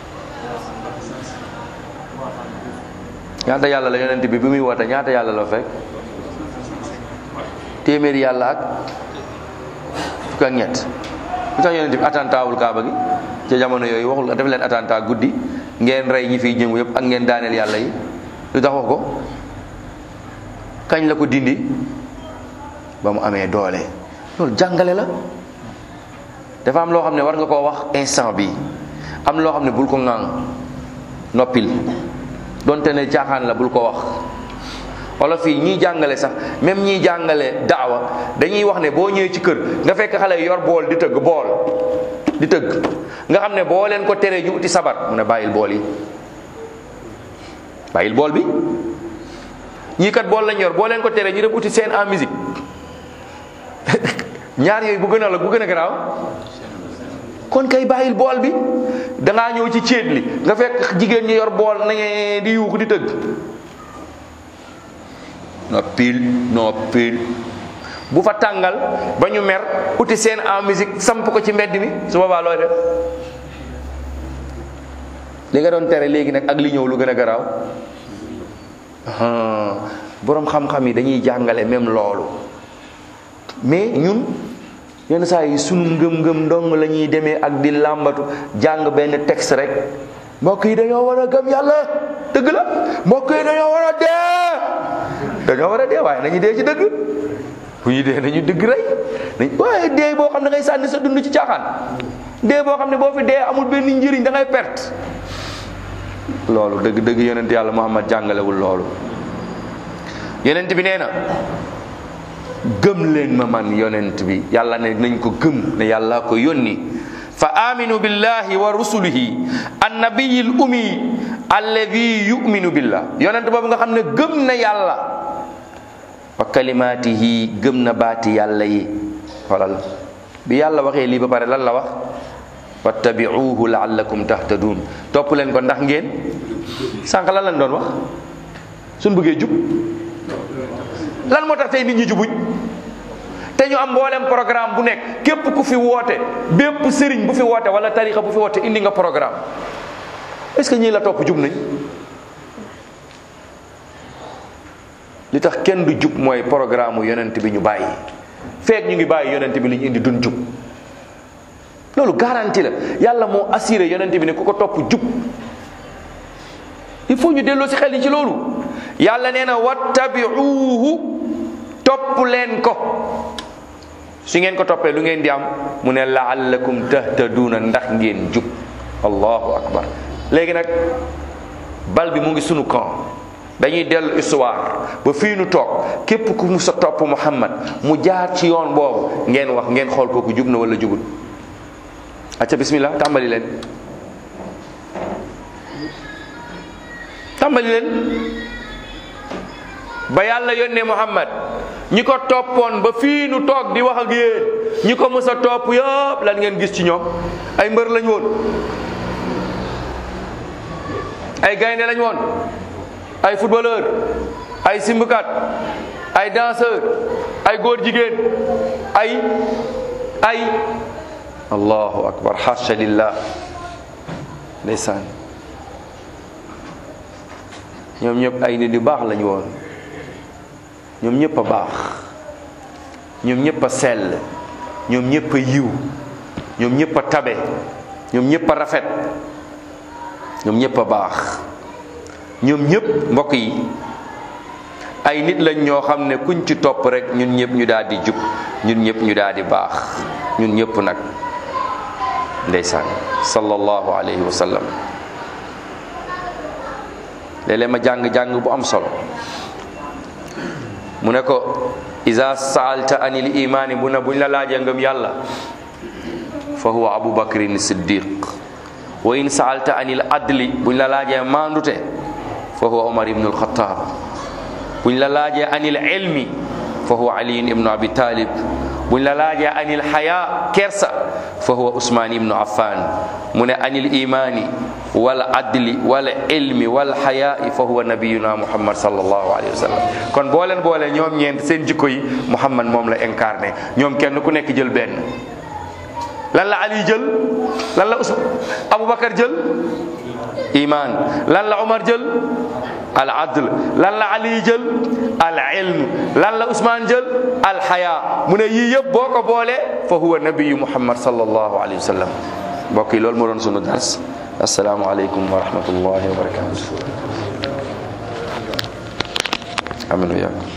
Speaker 1: ñaata yàlla la yonent bi bi muy woote ñaata yàlla la fekk téeméeri yàlla ak fukk ak ñett lu tax yonent bi attentaawul kaaba gi ca jamono yooyu waxul def leen attentat guddi ngeen rey ñi fiy jëngu yëpp ak ngeen daaneel yàlla yi lu tax wax ko kañ la ko dindi ba mu amee doole loolu jàngale la dafa am loo xam ne war nga koo wax instant bi am loo xam ne bul ko ŋàng noppil donte ne caaxaan la bul ko wax wala fii ñiy jàngale sax même ñiy jàngale daawa dañuy wax ne boo ñëwee ci kër nga fekk xale yi yor bool di tëgg bool di tëgg nga xam ne boo leen ko teree ñu uti sabar mu ne bàyyil bool yi bàyyil bool bi ñii kat bool lañ yor boo leen ko teree ñu dem uti seen en musique ñaar yooyu bu gën a la bu gën a garaaw kon kay bàyyil bool bi dangaa ñëw ci céet li nga fekk jigéen ñi yor bool na ngeen di yuuxu di tëgg noppil noppil bu fa tàngal ba ñu mer uti seen en musique samp ko ci mbedd mi su boobaa looy def li nga doon tere léegi nag ak li ñëw lu gën a garaaw boroom xam-xam yi dañuy jàngale même loolu mais ñun yenn saa yi sunu ngëm-ngëm dong la ñuy demee ak di làmbatu jàng benn texte rek mbokk yi dañoo war a gëm yàlla dëgg la mbokk yi dañoo war a dee dañoo war a dee waaye nañu dee ci dëgg bu ñu dee nañu dëgg rey nañ waaye dee boo xam ne da ngay sànni sa dund ci caaxaan dee boo xam ne boo fi dee amul benn njëriñ da ngay perte loolu dëgg dëgg yonent yàlla Muhammad jàngalewul loolu yonent bi nee na gëm leen ma man yonent bi yàlla ne nañ ko gëm ne yàlla ko yónni fa aminu billahi wa rusulihi annabiyil ummi alladi yuminu billah yonent boobu nga xam ne gëm na yàlla wa kalimaatihi gëm na baati yàlla yi xoolal bi yàlla waxee lii ba pare lan la wax wattabiuhu laallakum tahtadun topp leen ko ndax ngeen sànq lan lañ doon wax suñ bëggee jub lan moo tax tey nit ñi jubuñ te ñu am mboolem programme bu nekk képp ku fi woote bépp sëriñ bu fi woote wala tarixa bu fi woote indi nga programme est ce que ñii la topp jub nañ li tax kenn du jub mooy programme mu yonent bi ñu bàyyi feek ñu ngi bàyyi yonent bi li ñu indi dun jub loolu garantie la yàlla moo assuré yonent bi ne ku ko topp jub il faut ñu delloo si xel yi ci loolu yàlla nee na wattabiuhu topp leen ko su ngeen ko toppee lu ngeen di am mu ne laallakum tahtaduuna ndax ngeen jub allahu akbar léegi nag bal bi mu ngi sunu camp dañuy dellu histoire ba fii nu toog képp ku mu sa topp Muhammad mu jaar ci yoon boobu ngeen wax ngeen xool kooku jub na wala jubut acca bismillah tàmbali leen tàmbali leen ba yàlla yónnee Muhammad ñi ko toppoon ba fii nu toog di wax ak yéen ñi ko mës a topp yëpp lan ngeen gis ci ñoom ay mbër lañ woon ay gaynde lañ woon ay footballeur ay simbukat ay danseur ay góor jigéen ay ay allahu akbar xasha lillah ndeysaan ñoom ñëpp ay nit yu baax lañu woon ñoom ñëpp a baax ñoom ñëpp a sell ñoom ñëpp a yiw ñoom ñëpp a tabe ñoom ñëpp a rafet ñoom ñëpp a baax ñoom ñëpp mbokk yi ay nit lañ ñoo xam ne kuñ ci topp rek ñun ñëpp ñu daal di jub ñun ñëpp ñu daal di baax ñun ñëpp nag ndeysaan sallallahu alayhi wa sallam léeg-léeg ma jàng-jàng bu am solo mu ne ko isa saalta anil imaani bu ne buñ la laajee ngëm yàlla fa huwa abu bakrin siddiq wa in saalta anil adli buñ la laajee maandute fa huwa omar ibnu alxataab buñ la laajee anil ilmi fa huwa aliyin ibnu abi talib buñ la laajee anil xaya kersa fa huwa usmaan ibnu affan mu ne anil imani wal adli wal ilmi wal xayaai fa huwa nabiyuna muhammad sallallahu alayhi wa sallam kon boo leen boole ñoom ñeent seen jikko yi muhammad moom la incarné ñoom kenn ku nekk jël benn lan la ali jël lan la us aboubacar jël iman lan la omar jël al adl lan la ali jël al ilm lan la usman jël al xaya mu ne yii yëpp boo ko boolee fa huwa nabiyu muhammad sallallahu alayhi wa sallam mbokk yi loolu moo doon sunu dars assalaamu aleykum wa rahmatullahi wa barakatuh amin wa yaakum